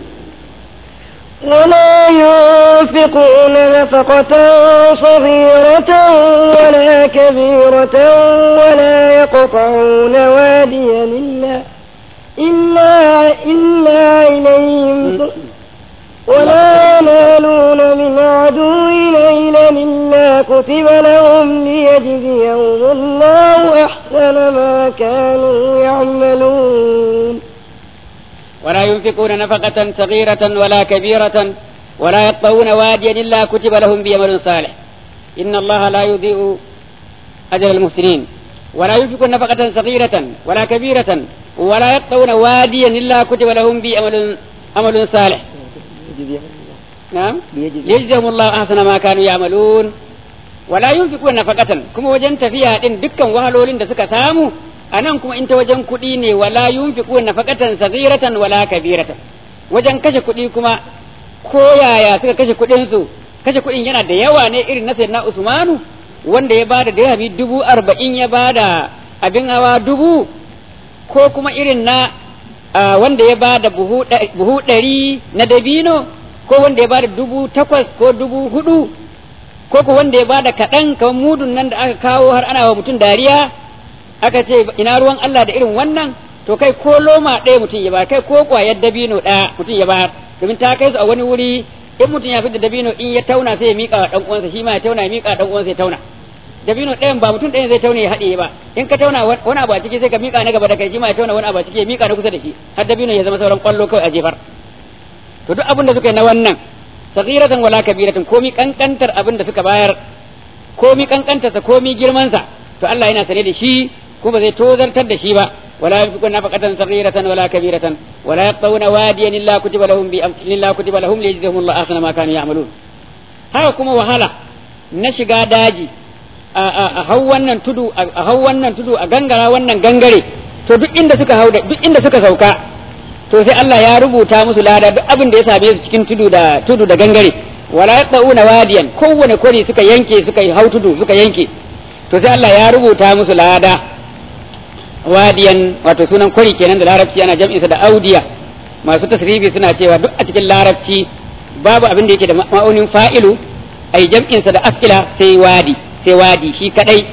ولا ينفقون نفقة صغيرة ولا كبيرة ولا يقطعون واديا إلا إلا إلا إليهم ولا ينالون من عدو ليلا إلا كتب لهم ليجزيهم الله أحسن ما كانوا يعملون ولا ينفقون نفقة صغيرة ولا كبيرة ولا يطؤون واديا إلا كتب لهم بعمل صالح إن الله لا يضيء أجر المحسنين ولا ينفقون نفقة صغيرة ولا كبيرة ولا يطؤون واديا إلا كتب لهم بعمل عمل صالح نعم ليجزيهم الله أحسن ما كانوا يعملون ولا ينفقون نفقة كما وجنت فيها إن دكا وهلولين دسكا سامو anan kuma in ta wajen kuɗi ne wala yunfiqu nafaqatan saghiratan wala kabiratan wajen kashe kuɗi kuma ko yaya suka kashe kuɗin su kashe kuɗin yana da yawa ne irin na sayyidina Usmanu wanda ya bada dirhami dubu arba'in ya bada abin hawa dubu ko kuma irin na wanda ya bada buhu ɗari na dabino ko wanda ya bada dubu takwas ko dubu hudu ko ko wanda ya bada kaɗan kamar mudun nan da aka kawo har ana wa mutum dariya aka ce ina ruwan Allah da irin wannan to kai ko loma ɗaya mutum ya bayar kai ko ƙwayar dabino ɗaya mutum ya bayar domin ta kai su a wani wuri in mutum ya fita dabino in ya tauna sai ya miƙa wa ɗan uwansa shi ma ya tauna ya miƙa ɗan uwansa ya tauna dabino ɗayan ba mutum ɗayan zai tauna ya haɗe ba in ka tauna wani abu a ciki sai ka miƙa na gaba da kai shi ma ya tauna wani abu a ciki ya miƙa na kusa da shi har dabino ya zama sauran ƙwallo kawai a jefar to duk abin da suka yi na wannan sagiratan wala kabiratan komi kankantar abin da suka bayar komi kankantarsa komi girmansa to Allah yana sane da shi ko ba zai tozartar da shi ba ولا ينفقون نفقة صغيرة ولا كبيرة ولا يقطعون واديا إلا كتب لهم إلا كتب لهم ليجزيهم الله أحسن ما كانوا يعملون haka kuma wahala na shiga daji a hau wannan tudu a hau wannan tudu a gangara wannan gangare to duk inda suka hau duk inda suka sauka to sai Allah ya rubuta musu lada duk abin da ya same su cikin tudu da tudu da gangare wala yaqauna wadiyan kowane kwari suka yanke suka hau tudu suka yanke to sai Allah ya rubuta musu lada wadiyan wato sunan kwari kenan da larabci ana jam'insa da audiya masu tasrifi suna cewa duk a cikin larabci babu abin da yake da ma'aunin fa'ilu ai jam'insa da afila sai wadi sai wadi shi kadai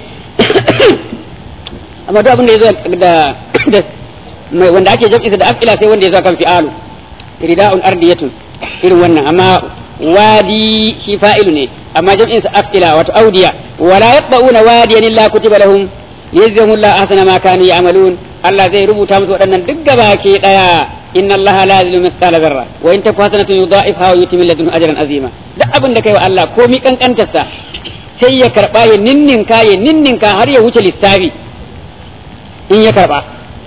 amma duk abin da yazo da wanda ake jam'insa da afila sai wanda yazo kan fi'alu rida'un ardiyatun irin wannan amma wadi shi fa'ilu ne amma jam'insa afila wato audiya wala yaqba'una wadiyan illa kutiba lahum yajzamu Allah ahsana ma kanu ya'malun Allah zai rubuta musu waɗannan duk gaba ke daya inna Allah la yuzlimu mithqala dharra wa in taku hasanatun yudha'ifha wa yuti min ladunhu ajran azima duk abin da kai wa Allah ko mi kankantarsa sai ya karba ya ninninka ya ninninka har ya wuce lissafi in ya karba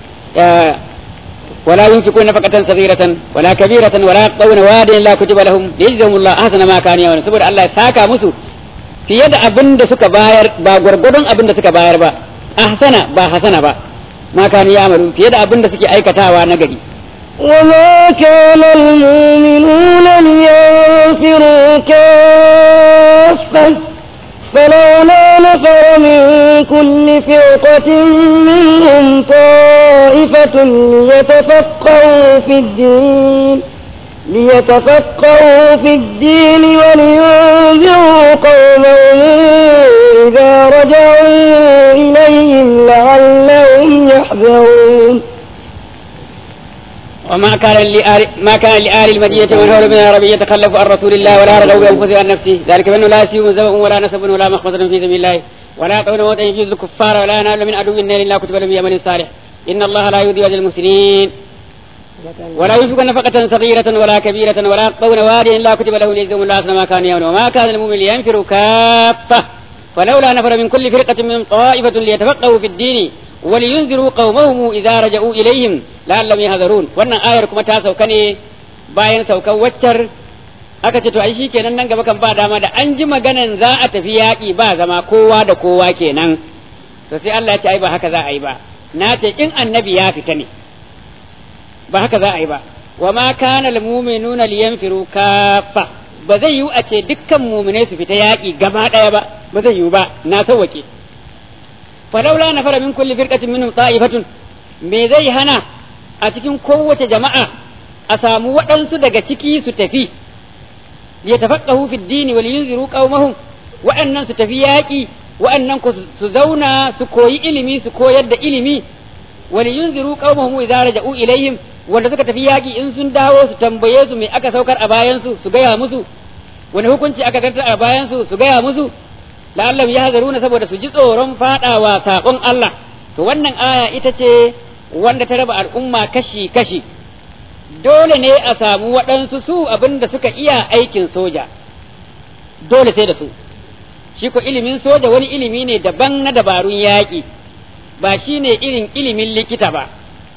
ولا ينفقون نفقة صغيرة ولا كبيرة ولا يقطعون واديا لا كتب لهم ليجزهم الله أحسن ما كانوا يعملون saboda Allah ya saka musu fiye da abin da suka bayar ba gwargwadon abin da suka bayar ba ahsana ba hasana ba ma kanu ya'malun fiye da abin da suke aikatawa na gari وما كان المؤمنون لينفروا كافة فلولا نفر من كل فرقة منهم طائفة ليتفقهوا في الدين ليتفقهوا في الدين ولينذروا قومهم إذا رجعوا إليهم لعلهم يحذرون وما كان لآل ما كان لآل المدينة من حول من العرب يتخلف عن رسول الله ولا رغبوا بأنفسهم عن نفسه ذلك بأنه لا يسيب زبأ ولا نسب ولا مخمصة في سبيل الله ولا يطعون موتا يجوز الكفار ولا ينال من عدو النار إلا كتب لهم بعمل صالح إن الله لا يضيع أجر المسلمين ولا ينفق نفقة صغيرة ولا كبيرة ولا يقطعون واديا إلا كتب له ليجزهم الله أحسن ما كانوا يعملون وما كان المؤمن لينفر كافة فلولا نفر من كل فرقة من طائفة ليتفقهوا في الدين ولينذروا قومهم إذا رجعوا إليهم لعلهم يهذرون wannan ayar kuma ta sauka ne bayan saukan waccar aka ce to ai shi kenan nan gaba kan ba dama da an ji maganan za a tafi yaƙi ba zama kowa da kowa kenan to sai Allah ya ce ai ba haka za a yi ba na ce in annabi ya fita ne ba haka za a yi ba wa ma kana al mu'minuna liyanfiru kaffa ba zai yiwu a ce dukkan mu'minai su fita yaƙi gaba ɗaya ba ba zai yiwu ba na sauwake falaula na fara min kulli firqatin minhum ta'ifatun me zai hana a cikin kowace jama'a a samu waɗansu daga ciki su tafi ya tafaqahu fi dini wal yunziru qaumahum waɗannan su tafi yaƙi waɗannan su zauna su koyi ilimi su koyar da ilimi wal yunziru qaumahum idza raja'u ilaihim wanda suka tafi yaƙi in sun dawo su tambaye su me aka saukar a bayan su su gaya musu wani hukunci aka tartar a bayan su su gaya musu la'allam ya hazaruna saboda su ji tsoron fadawa saƙon Allah to wannan aya ita ce wanda ta raba al'umma kashi kashi dole ne a samu waɗansu su abinda suka iya aikin soja dole sai da su shi ko ilimin soja wani ilimi ne daban na dabarun yaƙi ba shi ne irin ilimin likita ba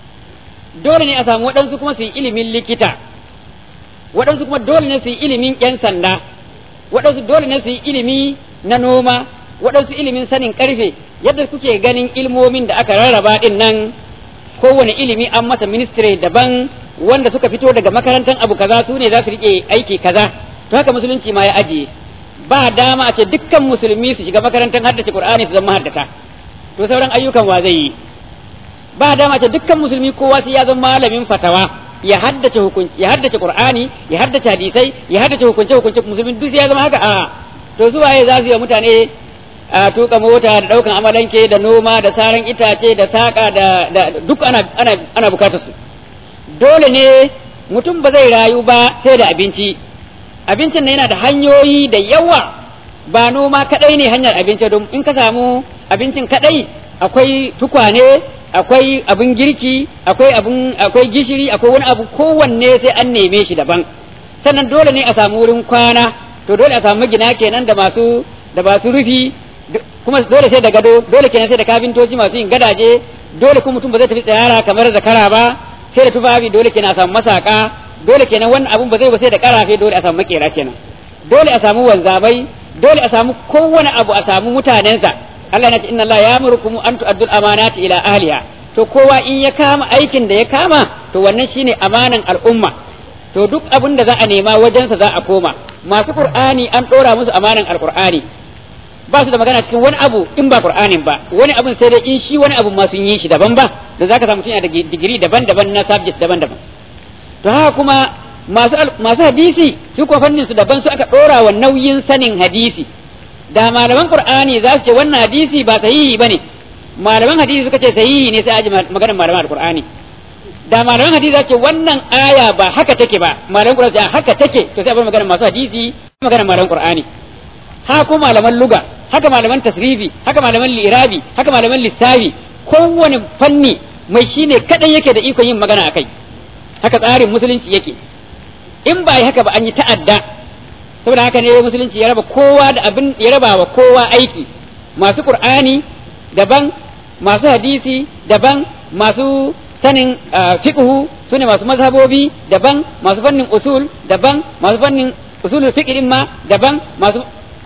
dole ne a samu waɗansu kuma su yi ilimin likita waɗansu kuma dole ne su yi ilimin 'yan sanda waɗansu dole ne su yi ilimi na noma waɗansu ilimin sanin ƙarfe yadda kuke ganin ilmomin da aka rarraba ɗin nan kowane ilimi an masa ministry daban wanda suka fito daga makarantar abu kaza su ne za su riƙe aiki kaza to haka musulunci ma ya ajiye ba dama a ce dukkan musulmi su shiga makarantar haddace qur'ani su zama haddata to sauran ayyukan wa zai yi ba dama a ce dukkan musulmi kowa sai ya zama malamin fatawa ya haddace hukunci ya haddace qur'ani ya haddace hadisai ya haddace hukunce hukunce musulmi duk sai ya zama haka a to su waye za su yi mutane a tuka mota da daukan amalanke da noma da saran itace da saka da, da duk ana ana ana bukatar su dole ne mutum ba zai rayu ba sai da abinci abincin nan yana da hanyoyi da yawa ba noma kadai ne hanyar abinci don in ka samu abincin kadai akwai tukwane akwai abin girki akwai abin akwai gishiri akwai wani abu kowanne sai an neme shi daban sannan dole ne a samu wurin kwana to dole a samu magina kenan da masu da masu rufi kuma dole sai da gado dole kenan sai da kafintoci masu yin gadaje dole kuma mutum ba zai tafi tsayara kamar zakara ba sai da tufafi dole kenan a samu masaka dole kenan wannan abun ba zai ba sai da karafe dole a samu makera kenan dole a samu wanzamai dole a samu kowane abu a samu mutanensa Allah ya ce inna Allah ya'murukum an tu'addu al-amanati ila ahliha to kowa in ya kama aikin da ya kama to wannan shine amanan al'umma to duk abin da za a nema wajensa za a koma masu qur'ani an dora musu amanan alqur'ani ba su da magana cikin wani abu in ba qur'anin ba wani abun sai dai in shi wani abu ma sun yi shi daban ba da zaka samu mutum yana da digiri daban-daban na subject daban-daban to haka kuma masu masu hadisi su ko fannin su daban su aka dora wa nauyin sanin hadisi da malaman qur'ani za su ce wannan hadisi ba sahihi bane malaman hadisi suka ce sahihi ne sai aji maganar malaman alqur'ani da malaman hadisi za su ce wannan aya ba haka take ba malaman qur'ani haka take to sai a bar maganar masu hadisi maganar malaman qur'ani haka ko malaman luga haka malaman tasrifi haka malaman lirabi haka malaman lissafi kowane fanni mai shine kadan yake da ikon yin magana akai haka tsarin musulunci yake in ba yi haka ba an yi ta'adda saboda haka ne musulunci ya raba kowa da abin ya raba wa kowa aiki masu qur'ani daban masu hadisi daban masu sanin fiqhu sune masu mazhabobi daban masu fannin usul daban masu fannin usulul fiqh din ma daban masu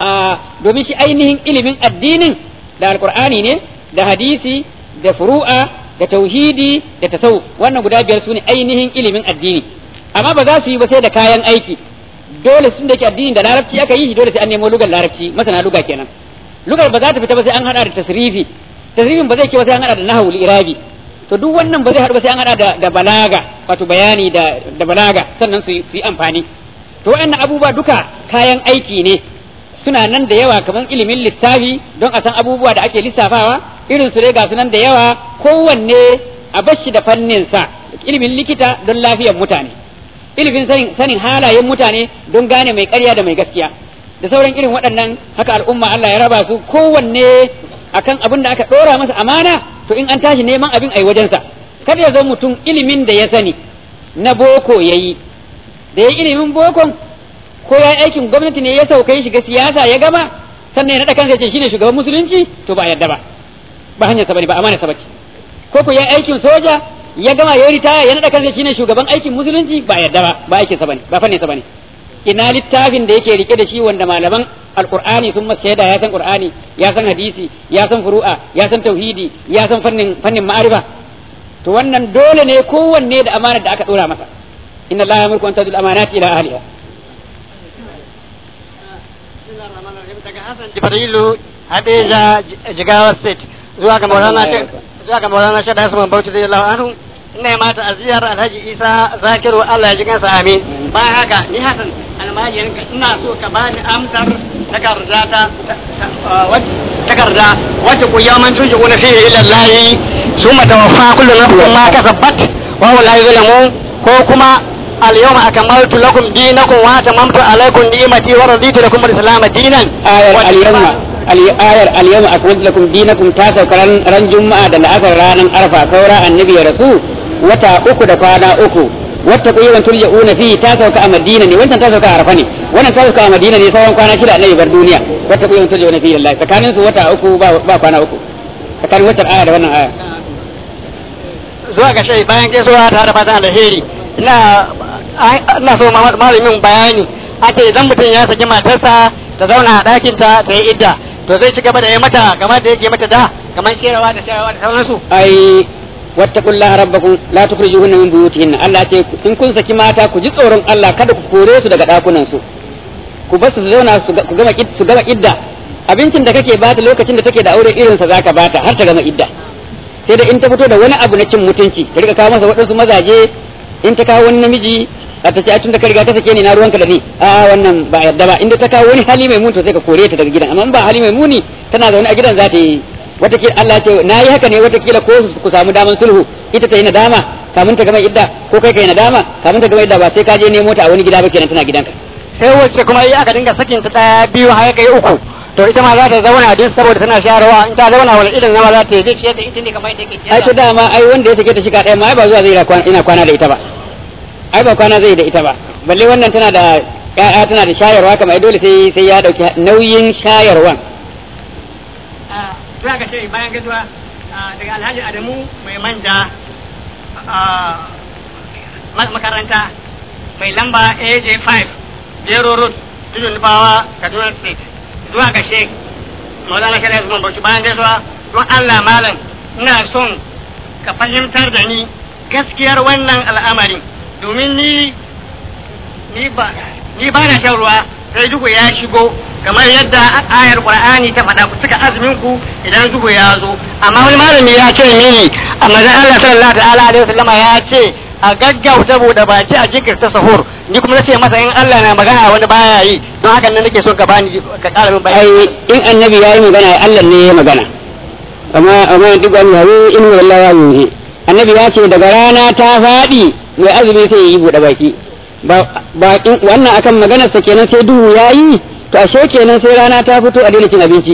domin shi ainihin ilimin addinin da alqur'ani ne da hadisi da furu'a da tauhidi da tasawuf wannan guda biyar sune ainihin ilimin addini amma ba za su yi ba sai da kayan aiki dole sun da ke addini da larabci aka yi shi dole sai an nemo lugar larabci masana luga kenan lugar ba za ta fita ba sai an hada da tasrifi tasrifin ba zai ke ba sai an hada da nahwu irabi to duk wannan ba zai haɗu ba sai an hada da, da balaga wato bayani da, da balaga sannan su yi amfani to wayannan abubuwa duka kayan aiki ne suna nan da yawa kamar ilimin lissafi don a san abubuwa da ake lissafawa irin su dai ga su nan da yawa kowanne a bashi da fannin sa ilimin likita don lafiyar mutane ilimin sanin, sanin halayen mutane don gane mai ƙarya da mai gaskiya da sauran irin waɗannan haka al'umma Allah ya raba su kowanne akan abin da aka ɗora masa amana to in an tashi neman abin ai wajensa kada ya zo mutum ilimin da ya sani na boko yayi da ya ilimin bokon ko ya aikin gwamnati ne ya sauka shiga siyasa ya gama sannan ya naɗa kansa ce shine shugaban musulunci to ba yarda ba ba hanyar sa bane ba amana sa bace ko ko ya aikin soja ya gama ya ritaya ya naɗa kansa shine shugaban aikin musulunci ba yarda ba ba aikin sa bane ba fannin sa bane ina littafin da yake rike da shi wanda malaman alqur'ani sun masa shaida ya san qur'ani ya san hadisi ya san furu'a ya san tauhidi ya san fannin fannin ma'arifa to wannan dole ne kowanne da amanar da aka dora masa inna allaha yamurku an tadul amanati ila ahliha Jibrilu Hadeja Jigawa State zuwa ga Maulana zuwa ga Maulana Shada Hassan Bauchi zai Allah anhu ina mata aziyar Alhaji Isa Zakiru Allah ya ji kansa amin bayan haka ni Hassan almajirin ka ina so ka bani amsar takarda ta takarda wacce ku yaman tuji kuna fi ila Allah summa tawaffa kullu nafsin ma kasabat wa huwa la yuzlamu ko kuma اليوم أكملت لكم دينكم وأتممت عليكم نعمتي ورضيت لكم الإسلام دينا ayar al-yawma ayar al-yawma akmaltu lakum dinakum ta sauka ran juma'a da la'asar ranar arfa saura annabi ya rasu wata uku da kwana uku wata ku yawan turja'una fi ta sauka a madina ne wannan ta sauka a arfa ne wannan ta sauka a madina ne sauran kwana shida annabi bar duniya wata ku yawan turja'una fi lillahi tsakanin su wata uku ba kwana uku tsakanin wata aya da wannan aya zuwa ga shai bayan gaisuwa ta da fatan alheri ina ina so malamin bayani ake idan mutum ya saki matarsa ta zauna a ɗakin ta ta yi idda to zai ci gaba da yi mata kamar da yake mata da kamar kerawa da shayarwa da sauransu ai wattaqullaha rabbakum la tukhrijuhunna min buyutihinna Allah ce in kun saki mata ku ji tsoron Allah kada ku kore su daga dakunan su ku bar su zauna su gama su gama idda abincin da kake bata lokacin da take da aure irin sa zaka bata har ta gama idda sai da in ta fito da wani abu na cin mutunci ka rika kawo masa waɗansu mazaje in ta kawo wani namiji a ta ce a tun da ka riga ta sake ni na ruwanka da ni a wannan ba yadda ba inda ta kawo wani hali mai muni to sai ka kore ta daga gidan amma in ba hali mai muni tana zaune a gidan za ta yi watakila Allah ya ce na yi haka ne watakila ko ku samu daman sulhu ita ta yi nadama kamun ta gama idda ko kai kai nadama kamun ta gama idda ba sai ka je nemo ta a wani gida ba kenan tana gidanka sai wacce kuma yi aka dinga sakin ta ɗaya biyu har kai uku to ita ma za ta zauna duk saboda tana shayarwa in ta zauna wani irin zama za ta yi zai ciyar da ita ne kamar yadda yake ai to dama ai wanda ya sake ta shiga ɗaya ma ai ba zuwa zai ina kwana da ita ba ai ba kwana zai da ita ba balle wannan tana da ƴaƴa tana da shayarwa kamar dole sai sai ya dauki nauyin shayarwan zuwa ga shi bayan gaisuwa daga alhaji adamu mai manja makaranta mai lamba aj5 jero road tudun nufawa kaduna state zuwa ga sheik maulana shari'a usman bauchi bayan gaisuwa don allah malam ina son ka fahimtar da ni gaskiyar wannan al'amari domin ni ni ba ni ba na shan ruwa sai duhu ya shigo kamar yadda ayar qur'ani ta faɗa ku cika azumin ku idan duhu ya zo amma wani malami ya ce mini amma dan Allah sallallahu ta'ala alaihi wasallama ya ce a gaggauta bude baki a jinkirta sahur ni kuma nace masa in Allah na magana wani baya yi don haka nan nake so ka bani ka ƙara min bayani ai in annabi ya yi magana Allah ne ya magana amma amma duk wani hawo in wallahi ya yi annabi ya ce daga rana ta faɗi mai azumi sai ya yi bude baki ba ba wannan akan maganar sa kenan sai duhu yayi to ashe kenan sai rana ta fito a daina cin abinci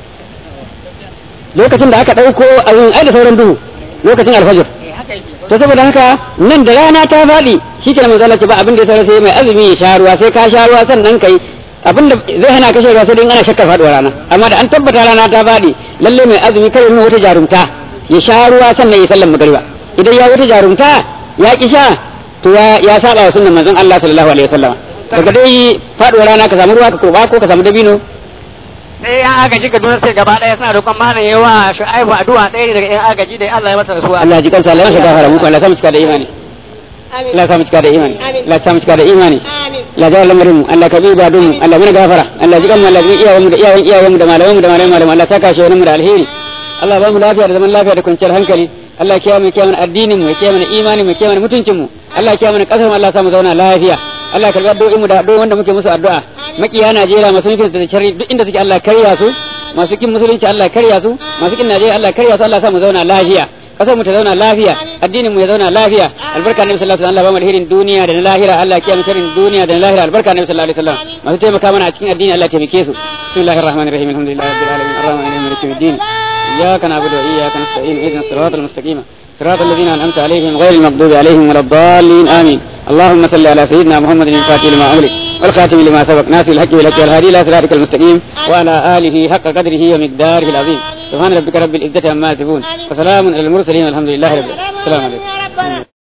lokacin da aka ɗauko abin ai da sauran duhu lokacin alfajir to saboda haka nan da rana ta faɗi shi ke mai zalace ba abin da ya saura sai mai azumi ya sha ruwa sai ka sha ruwa sannan kai abin da zai hana kashe ruwa sai dai ana shakkar faɗuwa rana amma da an tabbata rana ta faɗi lalle mai azumi kai nuna wata jarumta ya sha ruwa sannan ya sallan magariba idan ya wata jarumta ya ki sha to ya ya saba wa sunnan manzon Allah sallallahu alaihi wasallam daga dai faɗuwa rana ka samu ruwa ka kurba ko ka samu dabino sai yan agaji Kaduna sai gaba ɗaya suna roƙon malam yawa Shu'aibu addu'a ɗaya ne daga yan agaji da Allah ya masa rasuwa Allah ji kansa Allah ya shiga fara muku Allah ya samu cika da imani Allah ya samu cika da imani Allah ya samu cika da imani Allah ya lamarin mu Allah ka bi ba mu Allah muna gafara Allah ji kanmu Allah ji iyayen mu da iyayen iyayen mu da malaman mu da malaman malaman Allah saka shi wani mu da alheri Allah ba mu lafiya da zaman lafiya da kwanciyar hankali Allah ya kiyaye mu kiyaye mana addinin mu ya kiyaye mana imanin mu ya kiyaye mana mutuncin mu Allah ya kiyaye mana kasar mu Allah ya samu zauna lafiya Allah ya karbi addu'o'in mu da addu'o'in wanda muke musu addu'a makiya Najeriya masu nufin da sharri duk inda suke Allah karya su masu kin musulunci Allah karya su masu kin Najeriya Allah karya su Allah ya samu zauna lafiya kasar mu ta zauna lafiya addinin mu ya zauna lafiya albarka nabi sallallahu alaihi wasallam Allah ba mu alherin duniya da na lahira Allah ya kiyaye sharrin duniya da na lahira albarka nabi sallallahu alaihi wasallam masu taimaka mana a cikin addini Allah ya taimake su bismillahir rahmanir rahim alhamdulillahi rabbil alamin arrahmanir rahim maliki yawmiddin iyyaka na'budu wa iyyaka nasta'in ihdinas siratal mustaqim صراط الذين أنعمت عليهم غير المغضوب عليهم ولا الضالين آمين اللهم صل على سيدنا محمد الفاتح لما أملك والخاتم لما سبق ناصر الحق بالحق والهادي إلى صراطك المستقيم وعلى آله حق قدره ومقداره العظيم سبحان ربك رب العزة عما يصفون وسلام على المرسلين والحمد لله رب العالمين السلام عليكم